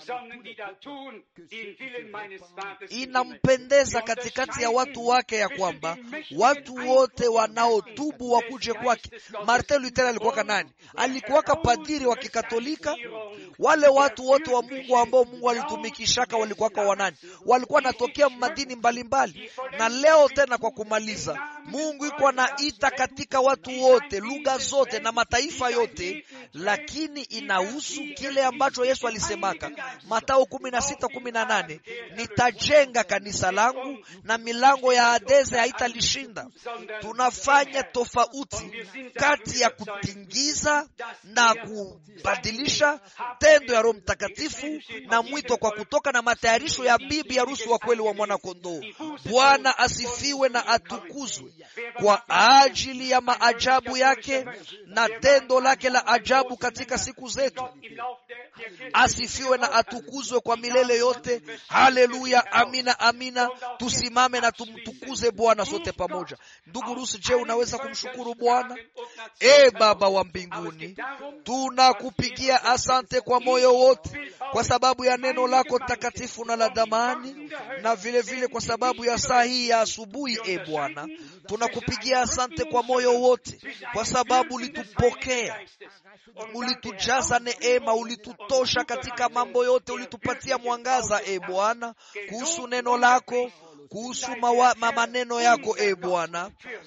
inampendeza katikati ya watu wake ya kwamba watu wote wanaotubu wakuje kwake. Martin Luther alikuwaka nani? Alikuwaka padiri wa Kikatolika. Wale watu wote wa Mungu ambao Mungu alitumikishaka walikuwaka wanani? Walikuwa wanatokea madini mbalimbali mbali. Na leo tena kwa kumaliza, Mungu iko anaita katika watu wote, lugha zote na mataifa yote, lakini inahusu kile ambacho Yesu alisemaka Mathayo kumi na sita kumi na nane nitajenga kanisa langu na milango ya Hadese haitalishinda. Tunafanya tofauti kati ya kutingiza na kubadilisha tendo ya Roho Mtakatifu na mwito kwa kutoka na matayarisho ya bibi harusi wa kweli wa mwana kondoo. Bwana asifiwe na atukuzwe kwa ajili ya maajabu yake na tendo lake la ajabu katika siku zetu. Asifiwe na atukuzwe kwa milele yote. Haleluya, amina, amina. Tusimame na tumtukuze Bwana sote pamoja. Ndugu Rusi, je, unaweza kumshukuru Bwana? E Baba wa mbinguni, tunakupigia asante kwa moyo wote kwa sababu ya neno lako takatifu na la damani, na vile vile kwa sababu ya saa hii ya asubuhi. E Bwana, tunakupigia asante kwa moyo wote kwa sababu ulitupokea, ulitujaza neema, ulitutosha katika mambo yote, ulitupatia mwangaza e Bwana, kuhusu neno lako kuhusu maneno yako e Bwana.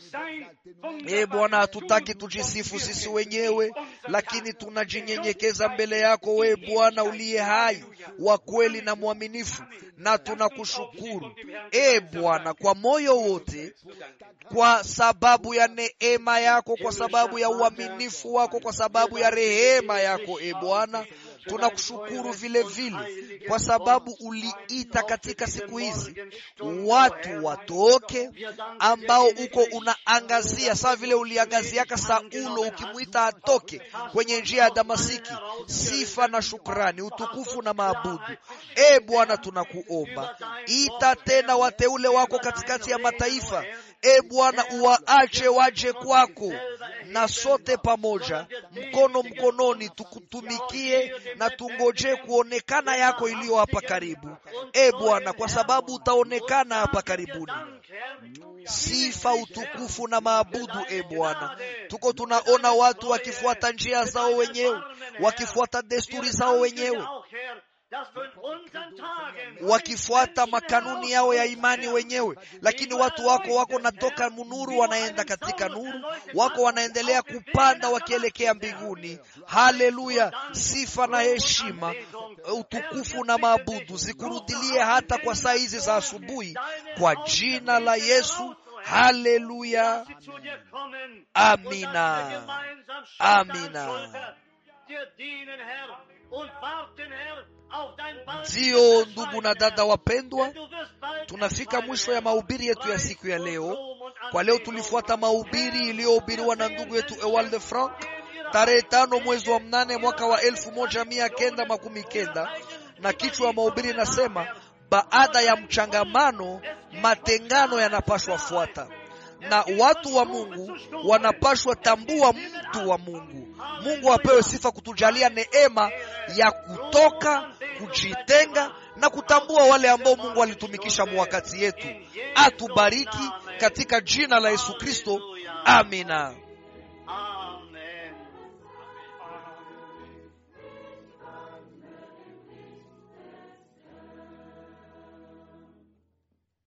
E Bwana, hatutaki tujisifu sisi wenyewe, lakini tunajinyenyekeza mbele yako we Bwana uliye hai wa kweli na mwaminifu, na tunakushukuru e Bwana kwa moyo wote, kwa sababu ya neema yako, kwa sababu ya uaminifu wako, kwa sababu ya rehema yako e Bwana. Tunakushukuru vile vile kwa sababu uliita katika siku hizi watu watoke ambao uko unaangazia, sawa vile uliangaziaka Saulo ukimwita atoke kwenye njia ya Damasiki. Sifa na shukrani, utukufu na maabudu. E Bwana, tunakuomba ita tena wateule wako katikati ya mataifa. E Bwana, uwaache waje kwako, na sote pamoja, mkono mkononi, tukutumikie na tungoje kuonekana yako iliyo hapa karibu. E Bwana, kwa sababu utaonekana hapa karibuni. Sifa, utukufu na maabudu. E Bwana, tuko tunaona watu wakifuata njia zao wenyewe, wakifuata desturi zao wenyewe wakifuata makanuni yao ya imani wenyewe, lakini watu wako wako natoka munuru wanaenda katika nuru, wako wanaendelea kupanda wakielekea mbinguni. Haleluya! Sifa na heshima, utukufu na maabudu zikurudilie hata kwa saa hizi za asubuhi, kwa jina la Yesu. Haleluya, amina, amina. Ndiyo, ndugu na dada wapendwa, tunafika mwisho ya mahubiri yetu ya siku ya leo. Kwa leo tulifuata mahubiri iliyohubiriwa na ndugu yetu Ewald Frank tarehe tano mwezi wa mnane mwaka wa elfu moja mia kenda makumi kenda na kichwa ya mahubiri nasema, baada ya mchangamano matengano yanapashwa fuata na watu wa Mungu wanapashwa tambua mtu wa Mungu. Mungu apewe sifa kutujalia neema ya kutoka kujitenga na kutambua wale ambao Mungu alitumikisha mwakati yetu. Atubariki katika jina la Yesu Kristo, amina.